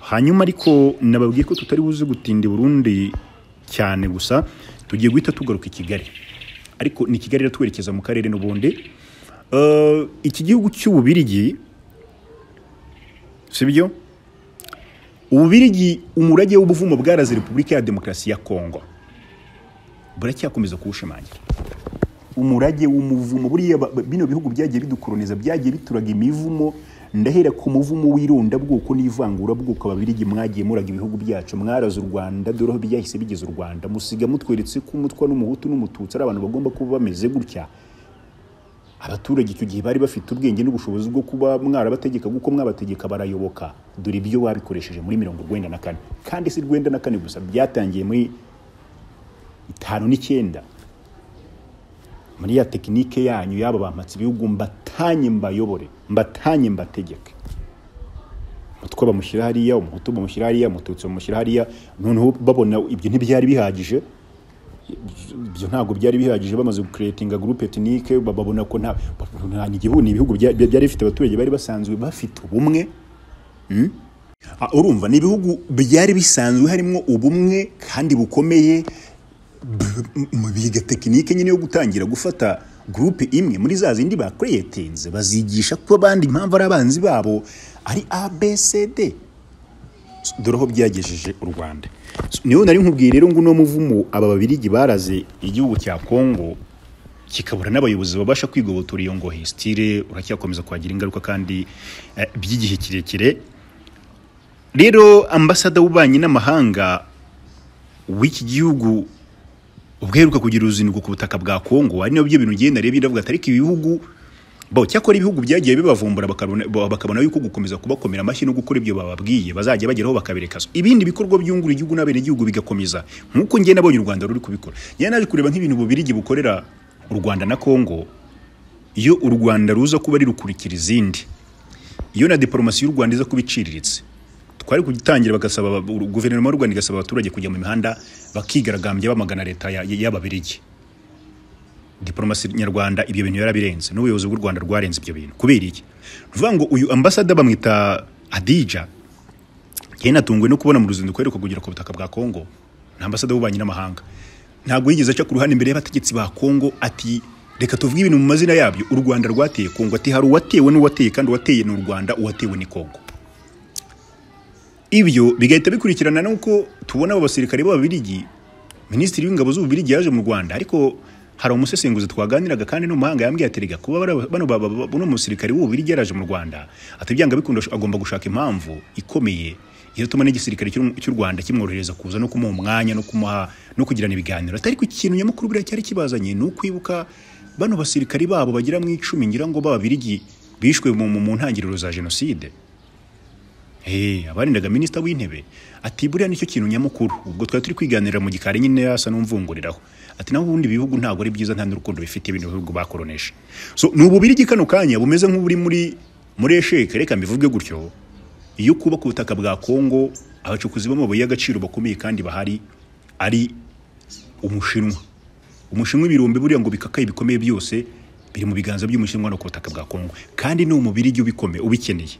S1: hanyuma ariko nababwiye ko tutari buze gutinda i Burundi cyane gusa tugiye guhita tugaruka i kigali ariko ni kigali twerekeza mu karere n'ubundi Eh, iki gihugu cy'ububirigi sibyo ububirigi umurage w'ubuvumo bwaraze repubulika ya demokarasi ya kongo buracyakomeza kuwushimangira umurage w'umuvumo buriya ba- ba- bino bihugu byagiye bidukoroniza byagiye bituraga imivumo ndahera ku muvumo w'irondabwoko n'ivangurabwoko ababirigi mwagiye muraga ibihugu byacu mwaraze u rwanda dore aho byahise bigeze u rwanda musiga mutweretse ko umutwa n'umuhutu n'umututsi ari abantu bagomba kuba bameze gutya abaturage icyo gihe bari bafite ubwenge n'ubushobozi bwo kuba mwarabategeka kuko mwabategeka barayoboka dore ibyo babikoresheje muri mirongo urwenda na kane kandi si urwenda na kane gusa byatangiye muri itanu n'icyenda muri ya tekinike yanyu yaba bampatse ibihugu mbatanye mbayobore mbatanye mbategeke umutwe bamushyira hariya umuhutu bamushyira hariya umututsi bamushyira hariya noneho babona ibyo ntibyari bihagije ibyo ntabwo byari bihagije bamaze gukeretinga gurupe tekinike ba- babona ko nta nta- ni igihugu ni ibihugu bya- bya- byari bifite abaturage bari basanzwe bafite ubumwe Mm? Ah, urumva ni ibihugu byari bisanzwe harimo ubumwe kandi bukomeye b- m- biga tekinike nyine yo gutangira gufata gurupe imwe muri za zindi bakureyetinze bazigisha ko abandi impamvu ari abanzi babo ari abcd dore aho byagejeje u rwanda So, niyo nari nkubwiye rero ngo uno muvumo aba babirigi baraze igihugu cya kongo kikabura n'abayobozi babasha kwigobotora iyo ngohe stile uracyakomeza kwagira ingaruka kandi eh, by'igihe kirekire rero ambasada w'ububanyi n'amahanga w'iki gihugu ubweruka kugira uruzinduko ku butaka bwa Kongo ari nabyo bintu ngenda rero biravuga atari ko ibihugu bo cyakora ibihugu byagiye bibavumbura bakabona bo- bakabona yuko gukomeza kubakomera amashyi no gukora ibyo bababwiye bazajya bageraho bakabereka so. ibindi bikorwa byungura igihugu n'abenegihugu bigakomeza nk'uko njye nabonye u Rwanda ruri kubikora njye naje kureba nk'ibintu bubirigi bukorera u Rwanda na Kongo iyo u Rwanda ruza kuba rirukurikira izindi iyo na diporomasi y'u Rwanda iza kuba iciriritse twari kugitangira bagasaba aba- guverinoma y'u Rwanda igasaba abaturage kujya mu mihanda bakigaragambya bamagana leta ya- ya- y'ababirigi diporomasi nyarwanda ibyo bintu yarabirenze n'ubuyobozi bw'u Rwanda rwarenze ibyo bintu kubera iki ni ukuvuga ngo uyu ambasada bamwita Adija njye natunguwe no kubona mu ruzinduko aheruka kugera ku butaka bwa Kongo ni ambasada w'ububanyi n'amahanga ntabwo yigeze aca ku ruhande imbere y'abategetsi ba Kongo ati reka tuvuge ibintu mu mazina yabyo u Rwanda rwateye Kongo ati hari uwatewe n'uwateye kandi uwateye ni u Rwanda uwatewe ni Kongo ibyo bigahita bikurikirana n'uko tubona abo basirikare b'ababirigi minisitiri w'ingabo z'ububirigi yaje mu rwanda ariko hari umusesenguzi twaganiraga kandi no mu mahanga yambwiye ati rega kuba bara- bano baba buno musirikare w'ububirigi yaraje mu rwanda ati byanga bikunda agomba gushaka impamvu ikomeye izatuma n'igisirikare cy'u- cy'u rwanda kimworohereza kuza no kumuha umwanya no kumuha no kugirana ibiganiro atari ku kintu nyamukuru biriya cyari kibazanye ni ukwibuka bano basirikare babo bagira mu icumi ngira ngo b'ababirigi bishwe mu mu- mu ntangiriro za jenoside Hey, abarindaga minisita w'intebe ati buriya nicyo kintu nyamukuru ubwo twari turi kwiganirira mu gikari nyine yasa n'umvunguriraho ati naho ubundi ibihugu ntabwo ari byiza nta n'urukundo bifite ibintu bihugu bakoronesha so ni ububirigi kano kanya bumeze nk'uburi muri muri esheke reka mbivuge gutyo iyo kuba ku butaka bwa kongo abacukuzi b'amabuye y'agaciro bakomeye kandi bahari ari umushinwa umushinwa ibirombe buriya ngo bikakaye bikomeye byose biri mu biganza by'umushinwa no ku butaka bwa kongo kandi ni umubirigi ubikomeye ubikeneye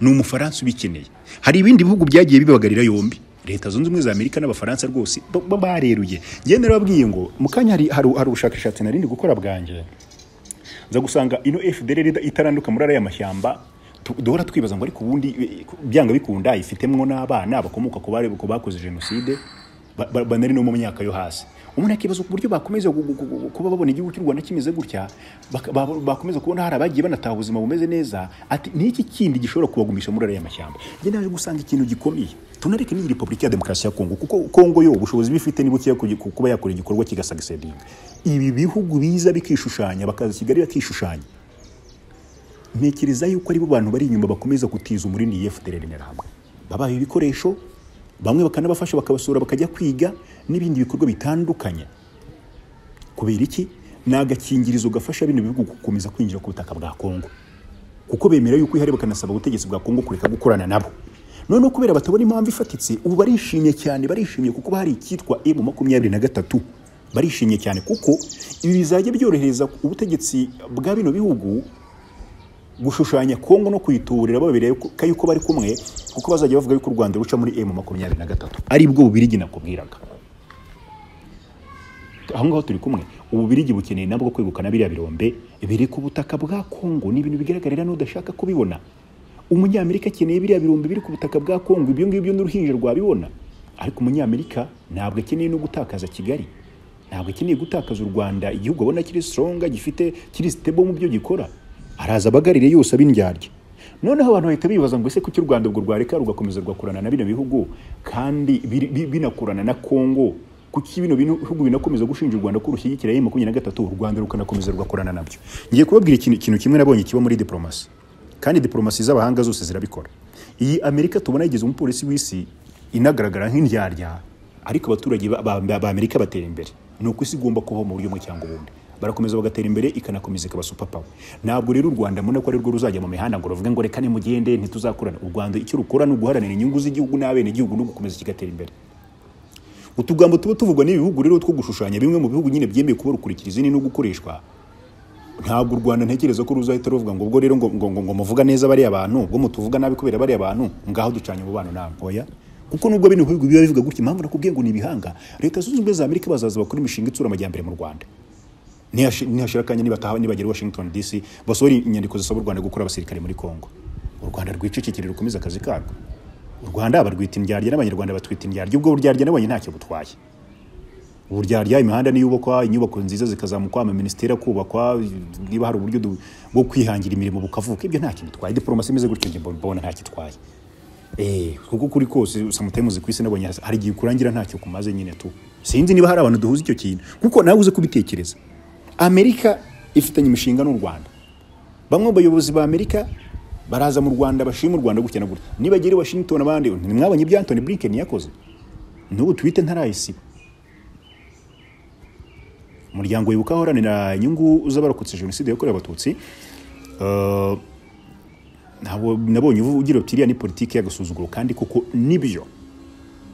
S1: ni umufaransa ubikeneye hari ibindi bihugu byagiye bibagarira yombi leta zunze ubumwe za amerika n'abafaransa rwose ba- ba- bareruye ngende narababwiye ngo mu kanya hari, hari, hari ubushakashatsi narindi gukora bwanjye nza gusanga ino fdr rero itaranduka muri ariya mashyamba tu- duhora twibaza ngo ariko ubundi eh, byanga bikunda ifitemo n'abana bakomoka ku bari ku bakoze jenoside ba- ba- banari no mu myaka yo hasi umuntu akibaza ku buryo bakomeza gu- gu- gu- kuba babona igihugu cy'u rwanda kimeze gutya baka- ba- bakomeza kubona hari abagiye banataha ubuzima bumeze neza ati niki kindi gishobora kubagumisha muri ariya mashyamba njye naje gusanga ikintu gikomeye tunareke n'iyi repubulika ya demokarasi ya kongo kuko kongo yo ubushobozi bifite ni bukeya kugi- ku- kuba yakora igikorwa kigasagisedinga ibi bihugu biza bikishushanya bakaza kigali bakishushanya ntekereza yuko aribo bantu bari inyuma bakomeza gutiza umurindi yefudere hamwe babaye ibikoresho bamwe bakanabafasha bakabasura bakajya kwiga n'ibindi bikorwa bitandukanye kubera iki ni agakingirizo gafasha bino bihugu gukomeza kwinjira ku butaka bwa kongo kuko bemera yuko ihari bakanasaba ubutegetsi bwa kongo kureka gukorana nabo noneho kubera batabona impamvu ifatitse ubu barishimye cyane barishimye kuko hari icyitwa emu makumyabiri na gatatu barishimye cyane kuko ibi bizajya byorohereza ubutegetsi bwa bino bihugu gushushanya kongo no kuyiturira babereye ko yuko bari kumwe kuko bazajya bavuga yuko u rwanda ruca muri emu makumyabiri na gatatu aribwo bubirigi nakubwiraga aho ngaho turi kumwe ububirigi bukeneye nabwo kwegukana biriya birombe biri ku butaka bwa kongo ni ibintu bigaragarira n'udashaka kubibona umunyamerika akeneye biriya birombe biri ku butaka bwa kongo ibyo ngibyo n'uruhinja rwabibona ariko umunyamerika ntabwo akeneye no gutakaza kigali ntabwo akeneye gutakaza u rwanda igihugu abona kiri soronga gifite kiri sitebo mu byo gikora araza abagarire yose ab'indyarya noneho abantu bahita bibaza ngo ese kuki u rwanda ubwo rwareka rugakomeza rugakorana na bino bihugu kandi biri- bi- binakorana na kongo kuki bino bihugu binakomeza gushinja u rwanda ko rushyigikira emu makumyabiri na gatatu u rwanda rukanakomeza rugakorana nabyo ngiye kubabwira ikintu ikintu kimwe nabonye kiba muri diporomasi kandi diporomasi z'abahanga zose zirabikora iyi amerika tubona yigeze umupolisi w'isi inagaragara nk'indyarya ariko abaturage ba- ba- ba- b'amerika batera imbere ni uko isi igomba kubaho mu buryo bumwe cyangwa ubundi barakomeza bagatera imbere ikanakomeza ikaba superpower ntabwo rero u rwanda mbona ko ari rwo ruzajya mu mihanda ngo ruvuge ngo reka nimugende ntituzakorana u rwanda icyo rukora ni uguharanira inyungu z'igihugu n'abenegihugu no gukomeza kigatera imbere utugambo tuba tuvugwa n'ibihugu rero two gushushanya bimwe mu bihugu nyine byemeye kuba rukurikira izindi no gukoreshwa ntabwo u rwanda ntekereza ko ruzahita ruvuga ngo ubwo rero ngo, ngo, ngo, ngo muvuga neza bariya bantu ubwo mutuvuga nabi kubera bariya bantu ngaho ducanye umubano nawe oya kuko nubwo bino bihugu biba bivuga gutya impamvu nakubwiye ngo ni ibihanga leta zunze ubumwe za amerika bazaza bakora imishinga itsura amajyambere mu rwanda Nihashi- nihashira akanya nibataha nibagera i washington dc basohora inyandiko zisaba u rwanda gukora abasirikare muri kongo u rwanda rwicecekere rukomeze akazi karwo u rwanda barwita indyarya n'abanyarwanda batwita indyarya ubwo buryarya nabonye ntacyo butwaye uburyarya imihanda niyubakwa inyubako nziza zikazamukwa amaministeri akubakwa niba hari uburyo du- bwo kwihangira imirimo bukavuka ibyo ntacyo bitwaye diporomasi imeze gutyo njye mbona mbona ntacyo itwaye Eh, kuko kuri kose samutayimuzi ku isi nabonye hasi- hari igihe kurangira ntacyo kumaze nyine tu sinzi niba hari abantu duhuza icyo kintu kuko nawe uze kubitekereza amerika ifitanye imishinga n'u rwanda bamwe mu bayobozi ba amerika baraza mu rwanda bashima u rwanda gutya na gutya nibagera i washington abandi ntimwabonye ibyo antony blinken yakoze n'ubu twite ntarayisiba umuryango wibuka uharanira inyungu z'abarokotse jenoside yakorewe abatutsi eh, ntabwo nabonye uvu- ugira uti iriya ni politiki y'agasuzuguro kandi koko nibyo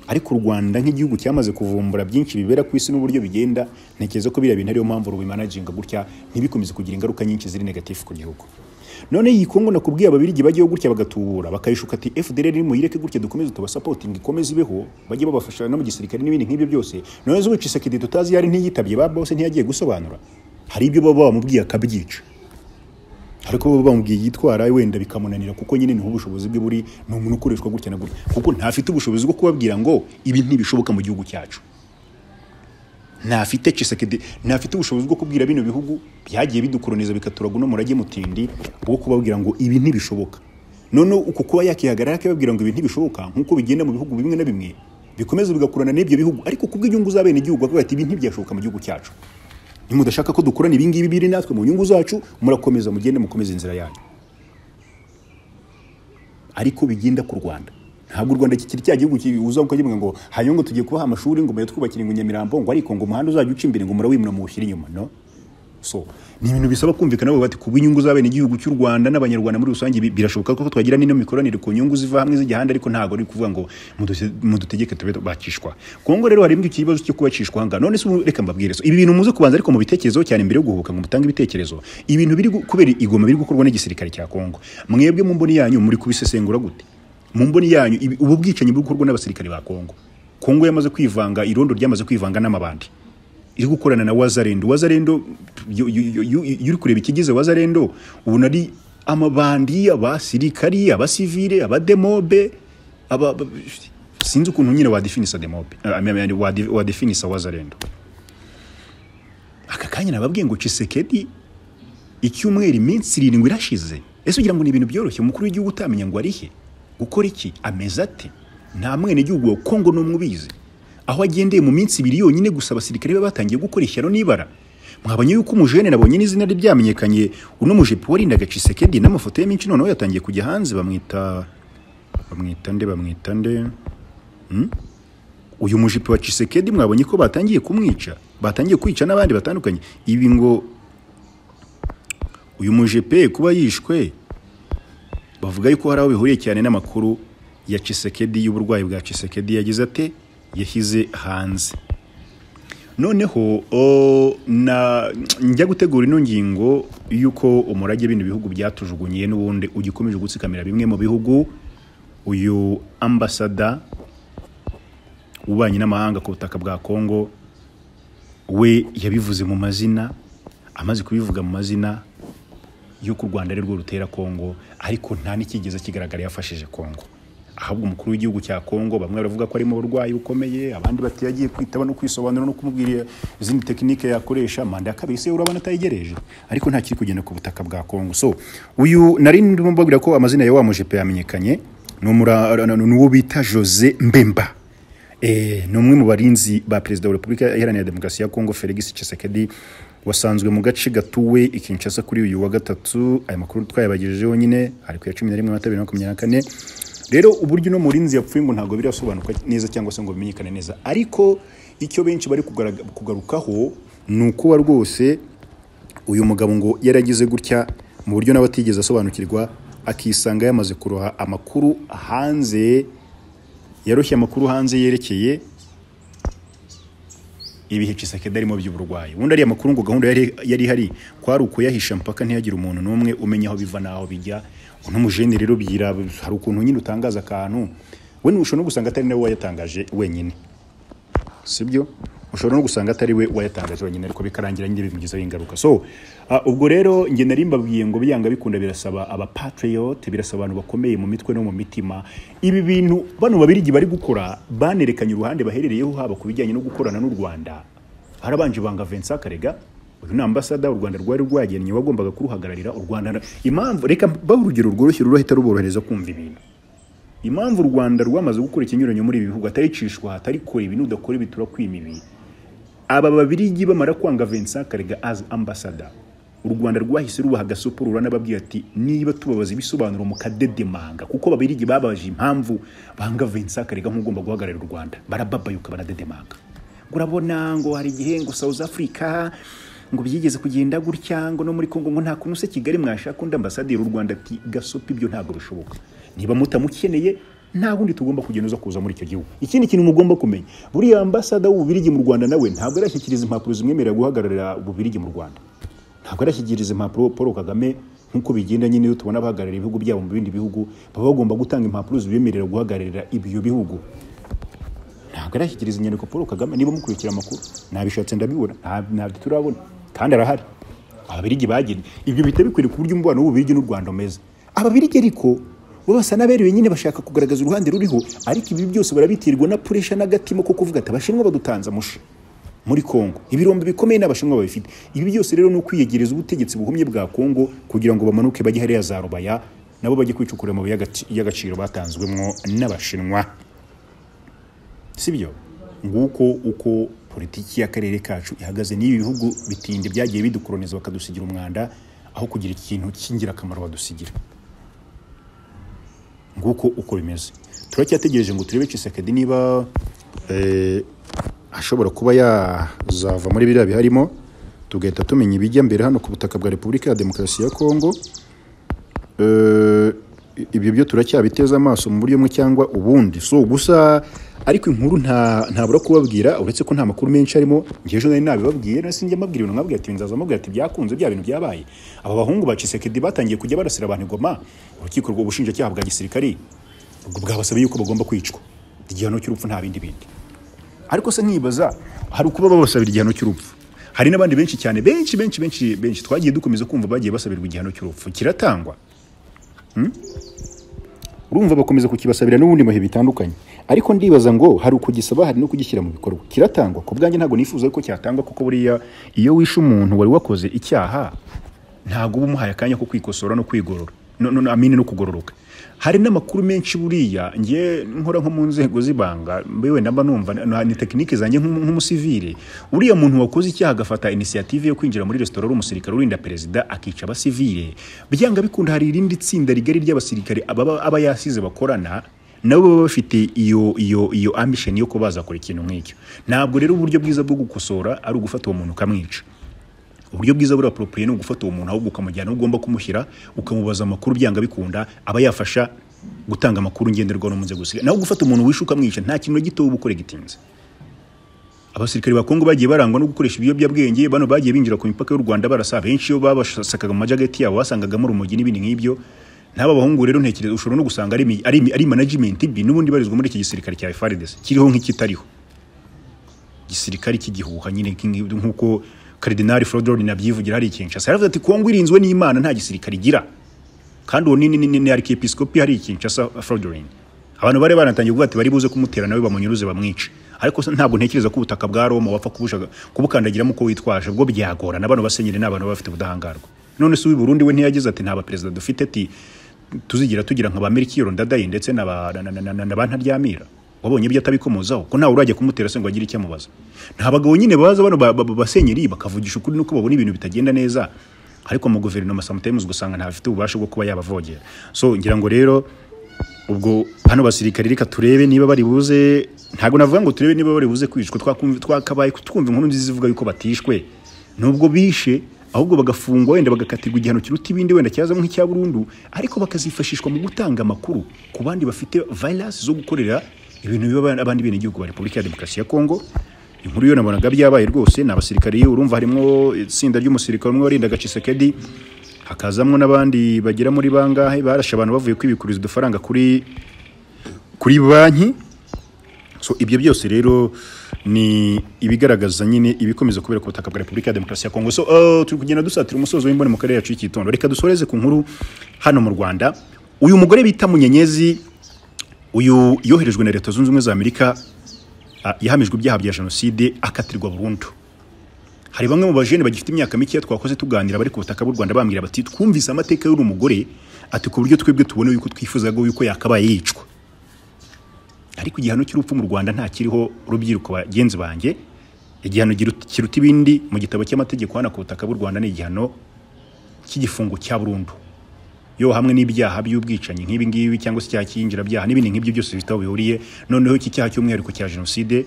S1: ariko u rwanda nk'igihugu cyamaze kuvumbura byinshi bibera ku isi n'uburyo bigenda ntekereza ko biriya bintu ariyo mpamvu rubimanaginga gutya ntibikomeze kugira ingaruka nyinshi ziri negatifu ku gihugu none iyi kongo nakubwiye ababirigi bajyaho gutya bagatubura bakayishuka ati fdr nimuyireke gutya dukomeze tubasapotinga ikomeze ibeho bajye babafasha no mu gisirikare n'ibindi nk'ibyo byose none zubica isekedi tutazi yari ntiyitabye ba bose ntiyagiye gusobanura hari ibyo baba bamubwiye akabyica ariko baba bamubwiye yitwara wenda bikamunanira kuko nyine niho ubushobozi bwe buri ni umuntu ukoreshwa gutya na gutya kuko ntafite ubushobozi bwo kubabwira ngo ibi ntibishoboka mu gihugu cyacu ntafite Tshisekedi ntafite ubushobozi bwo kubwira bino bihugu byagiye bidukoroniza bikaturaga uno murage mutindi wo kubabwira ngo ibi ntibishoboka noneho uko kuba yakihagarara akababwira ngo ibi ntibishoboka nk'uko bigenda mu bihugu bimwe na bimwe bikomeza bigakurana n'ibyo bihugu ariko kubw'inyungu z'abenegihugu bakavuga ati ibi ntibyashoboka mu gihugu cyacu nimudashaka ko dukorana ibingibi biri natwe mu nyungu zacu murakomeza mugende mukomeze inzira yanyu ariko bigenda ku rwanda ntabwo u rwanda kikiri cya gihugu kibuza ukagivuga ngo hanyuma ngo tugiye kubaha amashuri ngo mbaye twubakira ngo nyamirambo ngo ariko ngo umuhanda uzajya uca imbere ngo murawimura muwushyire inyuma no so ni ibintu bisaba kumvikana bavuga bati kubwo inyungu z'abenegihugu cy'u rwanda n'abanyarwanda muri rusange bi- birashoboka ko twagira n'ino mikoranire ku nyungu ziva hamwe zijya ahandi ariko ntabwo ari kuvuga ngo mudute- mudutegeke tube bakishwa kongo rero harimo ikibazo cyo kubacishwa aha ngaha none se ubu reka mbabwire so ibi bintu muze kubanza ariko mu bitekerezo cyane mbere yo guhubuka ngo mutange ibitekerezo ibintu biri gu- kubera igoma biri gukorwa n'igisirikare cya kongo mwebwe mu mboni yanyu muri kubisesengura gute mu mboni yanyu ibi- ubu bwicanyi buri gukorwa n'abasirikare ba kongo kongo yamaze kwivanga irondo ryamaze kwivanga n'amabandi iri gukorana na wazarendo wazarendo yo- yo- yo- yo- iyo uri kureba ikigize wazarendo ubona ari amabandi abasirikari abasivile abademobe aba, aba, sinzi ukuntu nyine wadefinisa demobe eh, I mean, wade- wadefinisa wazarendo aka kanya nababwiye ngo cisekedi icyumweru iminsi irindwi irashize ese ugira ngo ni ibintu byoroshye umukuru w'igihugu utamenya ngo arihe gukora iki ameze ate nta mwenegihugu wa kongo n'umwe ubizi aho agendeye mu minsi ibiri yonyine gusa abasirikare be batangiye gukora ishyano n'ibara mwabonye yuko umujene nabonye n'izina rye ryamenyekanye uno mujipo warindaga cisekedi n'amafoto ye menshi noneho yatangiye kujya hanze bamwita bamwita nde bamwita nde Hmm? uyu mujipo wa cisekedi mwabonye ko batangiye kumwica batangiye kwica n'abandi batandukanye ibi ngo uyu mujepe kuba yishwe bavuga yuko hari aho bihuriye cyane n'amakuru ya cisekedi y'uburwayi bwa cisekedi yagize ate yashyize hanze noneho o, na njya gutegura ino ngingo y'uko umurage bino bihugu byatujugunyiye n'ubundi ugikomeje gutsikamira bimwe mu bihugu uyu ambasada ububanyi n'amahanga ku butaka bwa kongo we yabivuze mu mazina amaze kubivuga mu mazina y'uko u rwanda ari rwo rutera kongo ariko nta n'icyigeze kigaragara yafashije kongo ahubwo umukuru w'igihugu cya kongo bamwe baravuga ko ari mu burwayi bukomeye abandi bati yagiye kwitaba no kwisobanura no kumubwira izindi tekinike yakoresha manda ya kabiri se urabona atayegereje ariko nta kiri kugenda ku butaka bwa kongo so uyu nari ndimo mbabwira ko amazina ya wa mujepe yamenyekanye ni umura- ni uwo bita jose mbemba Eh, ni umwe mu barinzi ba perezida wa repubulika iharanira demokarasi ya kongo felix tshisekedi wasanzwe mu gace gatuwe i kinshasa kuri uyu wa gatatu aya makuru twayabagejejeho nyine ari ku ya cumi na rimwe mata bibiri na makumyabiri na kane rero uburyo uno murinzi yapfuye ngo ntabwo birasobanuka neza cyangwa se ngo bimenyekane neza ariko icyo benshi bari kugaraga- kugarukaho ni ukuba rwose uyu mugabo ngo yaragize gutya mu buryo nawe atigeze asobanukirwa akisanga yamaze kuroha amakuru hanze yarushye amakuru hanze yerekeye ibihe Tshisekedi arimo by'uburwayi ubundi ariya makuru ngo gahunda yari yari ihari kwari ukuyahisha mpaka ntihagire umuntu n'umwe umenya aho biva n'aho bijya uno mujene rero byira hari ukuntu nyine utangaza akantu we ushobora no gusanga atari nawe wayatangaje wenyine sibyo ushobora no gusanga atari we wayatangaje wenyine ariko bikarangira nyine bimugizeho ingaruka so ah, ubwo rero njye nari mbabwiye ngo byanga bikunda birasaba abapatriot birasaba abantu bakomeye mu mitwe no mu mitima ibi bintu bano babirigi bari gukora banerekanye uruhande baherereyeho haba ku bijyanye no gukorana n'u Rwanda harabanje banga Vincent Karega uyu ni ambasada u Rwanda rwari rwagennye wagombaga kuruhagararira u Rwanda impamvu reka bahe urugero rworoshye rurahita ruborohereza kumva ibintu impamvu u rwanda rwamaze gukora ikinyuranyo muri ibi bihugu ataricishwa atarikora ibi nudakora ibi turakwima ibi aba babirigi bamara kwanga Vincent Karega as ambassador u Rwanda rwahise rubaha agasoporo n'ababwira ati niba tubabaza ibisobanuro mukadedemanga kuko babirigi babaje impamvu banga Vincent Karega nk'ugomba guhagararira u Rwanda barababayuka baradedemanga ngo urabona ngo hari igihe ngo South Africa ngo byigeze kugenda gutya ngo no muri Kongo ngo nta kuntu se Kigali mwashaka undi ambasaderi w'u Rwanda ati gasopi ibyo ntabwo bishoboka niba mutamukeneye nta wundi tugomba kugenda kuza muri icyo gihugu ikindi kintu mugomba kumenya buriya ambasada w'ububirigi mu rwanda nawe ntabwo arashyikiriza impapuro zimwemerera guhagararira ububirigi mu rwanda ntabwo arashyikiriza impapuro paul kagame nk'uko bigenda nyine iyo tubona abahagarariye ibihugu byabo mu bindi bihugu baba bagomba gutanga impapuro zibemerera guhagararira ibyo bihugu ntabwo arashyikiriza inyandiko paul kagame niba mukurikira amakuru nabishatse ndabibona nta- ntabyo turabona kandi arahari ababirigi bagiriye ibyo bihita bikwiriye ku buryo umubano w'ububirigi n'u rwanda umeze ababirigi ariko bo basa n'aberewe nyine bashaka kugaragaza uruhande ruriho ariko ibi byose barabitirwa na puresha n'agatima ko kuvuga ati abashinwa badutanze amushe muri Kongo ibirombe bikomeye n'abashinwa babifite ibi byose rero ni ukwiyegereza ubutegetsi buhumye bwa Kongo kugira ngo bamanuke bajye hariya za rubaya nabo bajye kwicukura amabuye y'agaci- y'agaciro batanzwemo n'abashinwa sibyo nguko uko politiki y'akarere kacu ihagaze n'ibi bihugu bitinde byagiye bidukoroniza bakadusigira umwanda aho kugira ikintu cy'ingirakamaro badusigira nguko uko bimeze turacyategereje ngo turebe Tshisekedi niba eh, ashobora kuba yazava muri biriya biharimo tugahita tumenya ibijya mbere hano ku butaka bwa repubulika ya demokarasi ya kongo Eh, ibyo byo turacyabiteze amaso mu buryo bumwe cyangwa ubundi so gusa ariko inkuru nta ntabura kubabwira uretse ko nta makuru menshi arimo njye ejo nari nabibabwiye nari sinjya mbabwira ibintu nkabwira ati nzaza mbabwira ati byakunze bya bintu byabaye aba bahungu ba Tshisekedi batangiye kujya barasira abantu ingoma urukiko rw'ubushinjacyaha bwa gisirikari ubwo bwabasabye yuko bagomba kwicwa igihano cy'urupfu nta bindi bindi ariko se nkibaza hari ukuba babasabira igihano cy'urupfu hari n'abandi benshi cyane benshi benshi benshi benshi twagiye dukomeza kumva bagiye basabirwa igihano cy'urupfu kiratangwa urumva bakomeza kukibasabira n'ubundi bihe bitandukanye ariko ndibaza ngo hari ukugisaba hari no kugishyira mu bikorwa kiratangwa ku bwanjye ntabwo nifuza ko cyatangwa kuko buriya iyo wishe umuntu wari wakoze icyaha ntabwo uba umuhaye akanya ko kwikosora no kwigorora no, no, no, amine no kugororoka hari n'amakuru menshi buriya ngiye nkora nko mu nzego z'ibanga mbewe namba numva na- ni tekinike zanjye nk'umu- nk'umusivile uriya muntu wakoze icyaha agafata inisiyative yo kwinjira muri resitora ari umusirikare urinda perezida akica abasivile byanga bikunda hari irindi tsinda rigari ry'abasirikare ababa- aba yasize bakorana nabo baba bafite iyo iyo iyo ambisheni yo kuba bazakora ikintu nk'icyo ntabwo rero uburyo bwiza bwo gukosora ari ugufata uwo muntu ukamwica uburyo bwiza buri aporopriye ni ugufata uwo muntu ahubwo ukamujyana aho ugomba kumushyira ukamubaza amakuru byanga bikunda aba yafasha gutanga amakuru ngenderwaho no mu nzego zisigaye naho gufata umuntu wishe ukamwica nta kintu na gito uba ukora gitinze abasirikare ba Kongo bagiye barangwa no gukoresha ibiyobyabwenge bano bagiye binjira ku mipaka y'u Rwanda barasa benshi iyo babasakaga mu majageti yabo basangagamo urumogi n'ibindi nk'ibyo n'aba bahungu rero ntekereza ushobora no gusanga ari, imi- ari, imi- ari management bi n'ubundi barizwa muri iki gisirikare cya FARDC kiriho nk'ikitariho gisirikare cy'igihuha nyine nk'ingi- nk'uko Cardinal Flodron nabyivugira hari ikinshasa yaravuze ati Kongo irinzwe n'Imana nta gisirikare igira kandi uwo ni ni ni- ni arkiyepiskopi hari ikinshasa Flodron abantu bari banatangiye kuvuga ati bari buze kumutera nawe bamunyuruze bamwice ariko se ntabwo ntekereza ko ubutaka bwa Roma wapfa kubushaga- kubukandagiramo uko witwaje ubwo byagorana bano basenyeri ni abantu baba bafite ubudahangarwa none se uw'i Burundi we ntiyagize ati nta baperezida dufite ati tuzigira tugira nka ba Melchior Ndadaye ndetse na ba na- na- na- na- na ba Ntaryamira wabonye ibyo atabikomozaho ko ntawe urajya kumutera se ngo agire icyo amubaza nta bagabo nyine baza bano ba- ba- ba- basenyeri bakavugisha ukuri nuko babona ibintu bitagenda neza ariko mu guverinoma sometimes ugasanga ntafite ububasha bwo kuba yabavogera so ngira ngo rero ubwo hano basirikare reka turebe niba bari buze ntabwo navuga ngo turebe niba bari buze kwicwa twakumva- twakabaye twumva inkuru nziza ivuga yuko batishwe nubwo bishe ahubwo bagafungwa wenda bagakatirwa igihano kiruta ibindi wenda cyazamo nk'icya burundu ariko bakazifashishwa mu gutanga amakuru ku bandi bafite virus zo gukorera ibintu biba abandi benegihugu ba repubulika ya demokarasi ya kongo inkuru yo nabonaga byabaye rwose ni abasirikare iyo urumva harimo itsinda ry'umusirikare umwe warindaga cisekedi hakazamwo n'abandi bagera muri bangahe barashe abantu bavuye kwibikuriza udufaranga kuri kuri banki so ibyo byose rero ni ibigaragaza nyine ibikomeza kubera ku butaka bwa repubulika ya demokarasi ya kongo so uh, turi kugenda dusatira umusozo w'imboni mu karere yacu y'icitondo reka dusoreze ku nkuru hano mu rwanda uyu mugore bita munyenyezi uyu yoherejwe na leta zunze ubumwe za amerika ah, yahamijwe ibyaha bya jenoside akatirwa burundu hari bamwe mu bajene bagifite imyaka mikeya twakoze tuganira bari ku butaka bw'u Rwanda bambwira bati twumvise amateka y'uri mugore ati ku buryo twebwe tubona yuko twifuzaga yuko yakabaye yicwa ariko igihano cy'urupfu mu Rwanda nta kiriho rubyiruko bagenzi banjye igihano giru- kiruta ibindi mu gitabo cy'amategeko hano ku butaka bw'u Rwanda ni igihano cy'igifungo cya burundu yo hamwe n'ibyaha by'ubwicanyi nk'ibi ngibi cyangwa se icyaha cy'iyinjirabyaha n'ibindi nk'ibyo byose bifite aho bihuriye noneho iki cyaha cy'umwihariko cya jenoside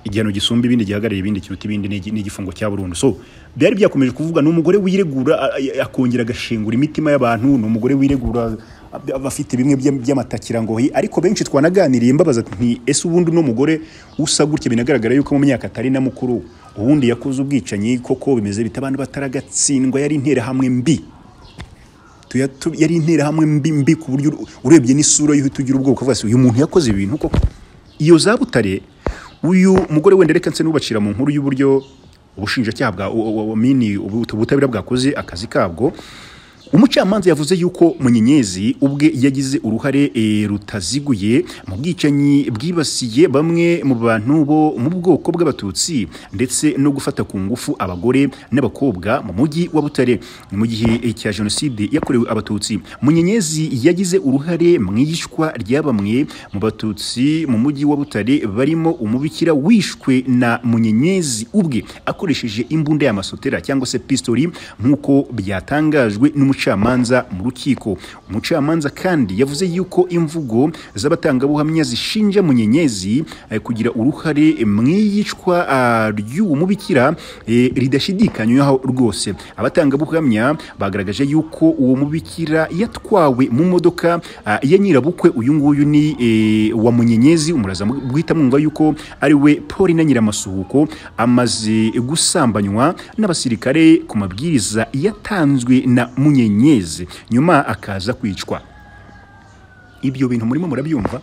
S1: igihano gisumba ibindi gihagarariye ibindi kiruta ibindi ni igi- ni igifungo cya burundu so byari byakomeje kuvuga ni umugore wiregura a- a- akongera agashengura imitima y'abantu ni umugore wiregura a- abafite bimwe by'am- by'amatakira ngo hi ariko benshi twanaganiriye mbabaza nti ese ubundi uno mugore usa gutya binagaragara yuko mu myaka atari na mukuru ubundi yakoze ubwicanyi koko bimeze bita abantu bataragatsindwa yari interahamwe mbi tuya- tu- yari interahamwe mbi mbi ku buryo uru- urebye n'isura y'uhita ugira ubwoko ukavuga uyu muntu yakoze ibintu koko iyo za butare uyu mugore wenda reka nse n'ubacira mu nkuru y'uburyo ubushinjacyaha bwa u- u- u- mini ubu- ubutabera bwakoze akazi kabwo umucamanza yavuze yuko munyenyezi ubwe yagize uruhare eh, rutaziguye mu bwicanyi bwibasiye bamwe mu bantu bo mu bwoko bw'abatutsi ndetse no gufata ku ngufu abagore n'abakobwa mu mujyi wa butare Ni mu gihe eh, cya jenoside yakorewe abatutsi munyenyezi yagize uruhare mu iyicwa rya bamwe mu batutsi mu mujyi wa butare barimo umubikira wishwe na munyenyezi ubwe akoresheje imbunda y'amasotera cyangwa se pistori nk'uko byatangajwe n'umucamanza mu rukiko umucamanza kandi yavuze yuko imvugo z'abatangabuhamya zishinja munyenyezi eh, kugira uruhare mu iyicwa ah, ry'uwo mubikira eh, ridashidikanywaho rwose abatangabuhamya bagaragaje yuko uwo mubikira yatwawe mu modoka ah, ya nyirabukwe uyu nguyu ni eh, wa munyenyezi umuraza mu- bwita mwumva yuko ari we Paul na nyiramasuhuko amaze gusambanywa n'abasirikare ku mabwiriza yatanzwe na munyenyezi nyuma akaza kwicwa ibyo bintu murimo murabyumva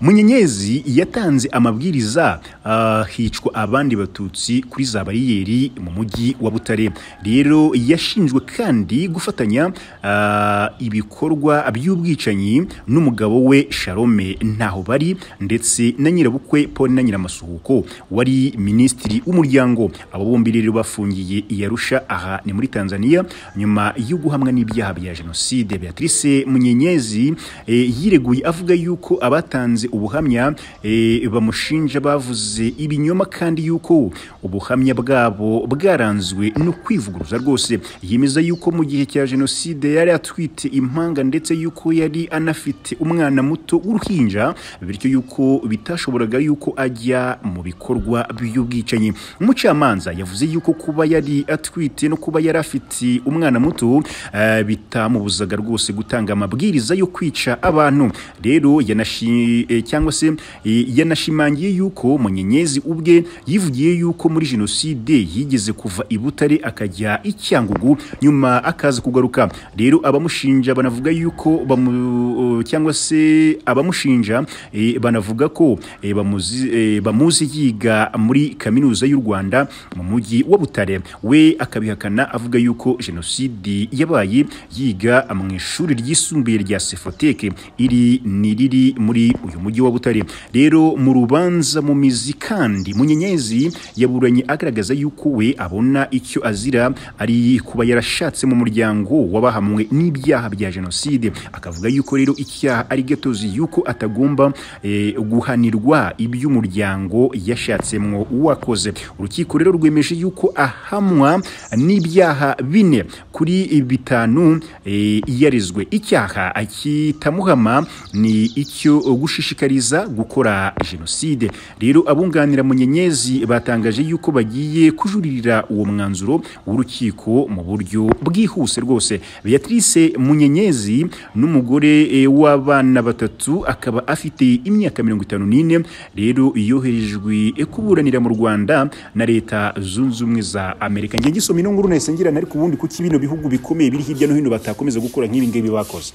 S1: munyenyezi yatanze amabwiriza ah, hicwa abandi batutsi kuri za bariyeri mu mujyi wa butare rero yashinjwe kandi gufatanya ah, ibikorwa by'ubwicanyi n'umugabo we sharome ntaho bari ndetse na nyirabukwe paul na nyiramasuhuko wari minisitiri w'umuryango abo bombi rero bafungiye i yarusha aha ni muri tanzania nyuma yo guhamwa n'ibyaha bya jenoside beatrice munyenyezi eh, yireguye avuga yuko abatanze ubuhamya eh, bamushinja bavuze ibinyoma kandi yuko ubuhamya bwabo bwaranzwe no kwivuguruza rwose yemeza yuko mu gihe cya jenoside yari atwite impanga ndetse yuko yari anafite umwana muto w'uruhinja bityo yuko bitashoboraga yuko ajya mu bikorwa by'ubwicanyi umucamanza yavuze yuko kuba yari atwite no kuba yari afite umwana muto eh, bitamubuzaga rwose gutanga amabwiriza yo kwica abantu rero yanashi eh, cyangwa se eh, yanashimangiye yuko munyenyezi ubwe yivugiye yuko muri jenoside yigeze kuva i butare akajya i cyangugu nyuma akaza kugaruka rero abamushinja banavuga yuko bamu, cyangwa se abamushinja eh, banavuga ko eh, bamuzi- eh, bamuzi yiga muri kaminuza y'u Rwanda mu mujyi wa Butare we akabihakana avuga yuko jenoside yabaye yiga mu ishuri ryisumbuye rya Sefoteke iri ni riri muri uyu mujyi wa Butare rero mu rubanza mu mizi kandi munyenyezi yaburanye agaragaza yuko we abona icyo azira ari kuba yarashatse mu muryango w'abahamwe n'ibyaha bya jenoside akavuga yuko rero icyaha ari gatozi yuko atagomba eh, guhanirwa iby'umuryango yashatsemwo uwakoze urukiko rero rwemeje yuko ahamwa n'ibyaha bine kuri bitanu eh, yarezwe icyaha akitamuhama ni icyo gushishikariza gukora jenoside rero abunganira munyenyezi batangaje yuko bagiye kujuririra uwo mwanzuro w'urukiko mu buryo bwihuse rwose beatrice munyenyezi n'umugore eh, w'abana batatu akaba afite imyaka mirongo itanu n'ine rero yoherejwe eh, kuburanira mu rwanda na leta zunze ubumwe za amerika njye ngisoma ino nguru nahise ngirana ariko ubundi kuki bino bihugu bikomeye biri hirya no hino batakomeza gukora nk'ibi ngibi bakoze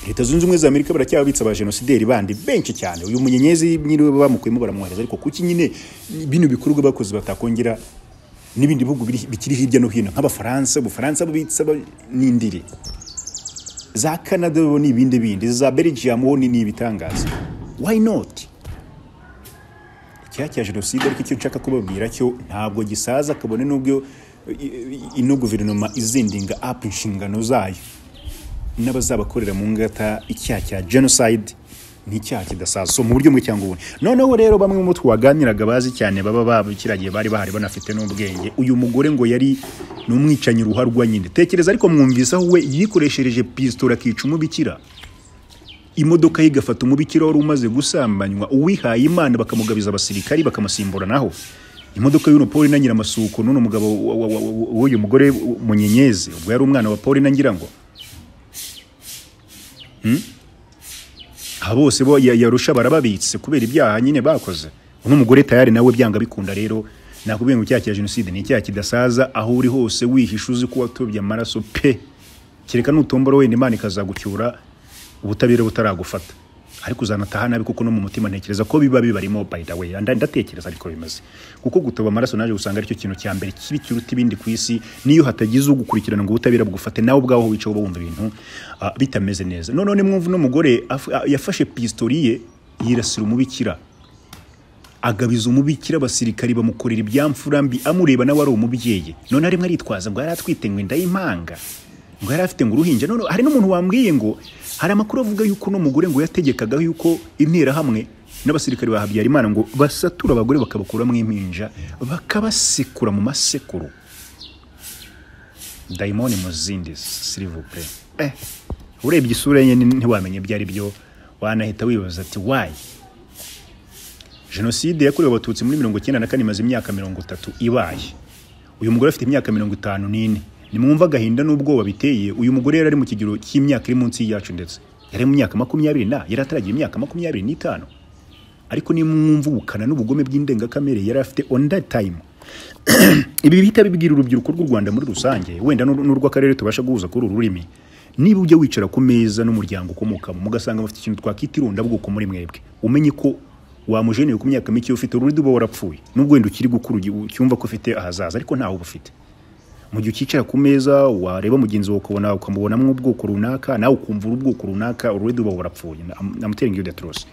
S1: leta zunze ubumwe za amerika baracyababitsa abajenosideri bandi benshi cyane uyu munyenyezi nyiriwe bamukuyemo baramwohereza ariko kuki nyine bino bikorwa bakoze batakongera n'ibindi bihugu biri- bikiri hirya no hino nk'abafaransa ubufaransa bubitsa aba- n'indiri za canada bo ni ibindi bindi za belgium ho ni ni ibitangaza why not icyaha cya jenoside ariko icyo nshaka kubabwira cyo ntabwo gisaza kabone n'ubwo i- i- ino guverinoma izindinga apu inshingano zayo n'abazabakorera mu ngata icyaha cya genocide ni icyaha kidasaza so mu buryo bumwe cyangwa ubundi noneho rero bamwe mu twaganiraga bazi cyane baba babikiragiye bari bahari banafite n'ubwenge uyu mugore ngo yari ni umwicanyi ruharwa nyine tekereza ariko mwumvise aho we yikoreshereje pisitoro akica umubikira imodoka ye igafata umubikira wari umaze gusambanywa uwihaye imana bakamugabiza abasirikari bakamusimbura naho imodoka y'uno paul na nyiramasuko n'uno mugabo wa- wa- wa- wa- w'uyu mugore munyenyezi ubwo yari umwana wa paul na ngirango aba bose bo ya- yarusha barababitse kubera ibyaha nyine bakoze uno mugore tayari nawe byanga bikunda rero nakubwiye ngo icyaha cya jenoside ni icyaha kidasaza aho uri hose wihisha uzi ko watobye amaraso pe kereka nutombora wenda imana ikazagucyura ubutabera butaragufata ariko uzanataha nabi kuko no mu mutima ntekereza ko biba bibarimo by the way Nda- ndatekereza ariko bimeze kuko gutoba amaraso naje gusanga aricyo kintu cya mbere kibi kiruta ibindi ku isi niyo hatagize ugukurikirana ngo ubutabera bugufate nawe ubwaho wicaye uba wumva ibintu ah, bitameze neza none nimwumva uno mugore af- ah, yafashe pistori ye yirasira umubikira agabiza umubikira abasirikari bamukorera ibyamfura mbi amureba nawe ari umubyeyi none arimo aritwaza ngo yari atwite ngo inda y'impanga ngo yari afite ngo uruhinja none hari n'umuntu wambwiye ngo hari amakuru avuga yuko uno mugore ngo yategekaga yuko interahamwe n'abasirikari ba Habyarimana ngo basatura abagore bakabakuramo impinja bakabasekura mu masekuru dayimoni mu zindi sirivupe eh urebye isura ye ni- ntiwamenye ibyo ari byo wanahita wibaza ati wayi jenoside yakorewe abatutsi muri mirongo icyenda na kane imaze imyaka mirongo itatu ibaye uyu mugore afite imyaka mirongo itanu n'ine nimwumva agahinda n'ubwoba biteye uyu mugore yari ari mu kigero cy'imyaka iri munsi yacu ndetse yari mu myaka makumyabiri na yari ataragira imyaka makumyabiri n'itanu ariko nimwumva ubukana n'ubugome bw'indengakamere yari afite on that time ibi bihita bibwira urubyiruko rw'u rwanda muri rusange wenda n'ur- n'urw'akarere tubasha guhuza kuri uru rurimi niba ujya wicara ku meza n'umuryango ukomokamo mugasanga bafite ikintu twakwita irondabwoko muri mwebwe umenye ko wamujeneye ku myaka mike ufite urundi uba warapfuye nubwo wenda ukiri gukura ucyumva ko ufite ahazaza ariko ntawe uba ufite mu gihe ukicara ku meza wareba mugenzi wawe ukabona ukamubonamo ubwoko runaka nawe ukumva uri ubwoko runaka urundi uba warapfuye namutera ngiyo datorose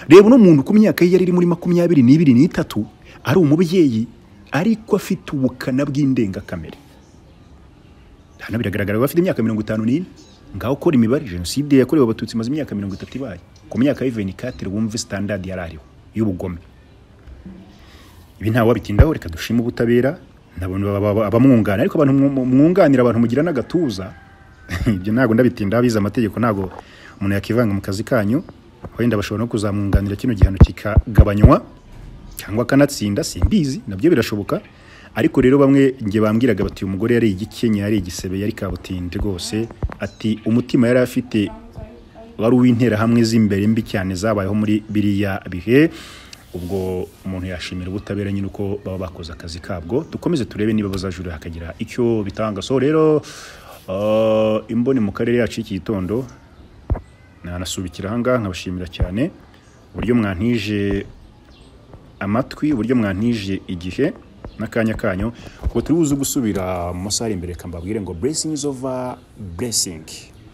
S1: reba uno muntu ku myaka ye yari iri muri makumyabiri n'ibiri n'itatu ari umubyeyi ariko afite ubukana bw'indengakamere hano biragaragara ko afite imyaka mirongo itanu n'ine ngaho ukora imibare jenoside yakorewe abatutsi imaze imyaka mirongo itatu ibaye ku myaka y'iveni katire wumve sitandadi yari ariho y'ubugome ibi ntawe wabitindaho reka dushime ubutabera abamwunganira ariko abantu mwunganira abantu mugira n'agatuza ibyo ntabwo ndabitinda abize amategeko ntabwo umuntu yakivanga mu kazi kanyu wenda bashobora no kuzamwunganira kino gihano kikagabanywa cyangwa akanatsinda simbizi nabyo birashoboka ariko rero bamwe njye bambwiraga bati uyu mugore yari igikenya yari igisebe yari kabutindi rwose ati umutima yari afite wari uw'interahamwe z'imbere mbi cyane zabayeho muri biriya bihe ubwo umuntu yashimira ubutabera nyine uko baba bakoze akazi kabwo dukomeze turebe niba bazajurira hakagira icyo bitanga so rero uh, imboni mu karere yacu iki gitondo nanasubikira ahangaha nkabashimira cyane uburyo mwantije amatwi uburyo mwantije igihe n'akanya kanyu ngo turi buze gusubira mu masaha ari imbere kambabwire ngo blessings over blessing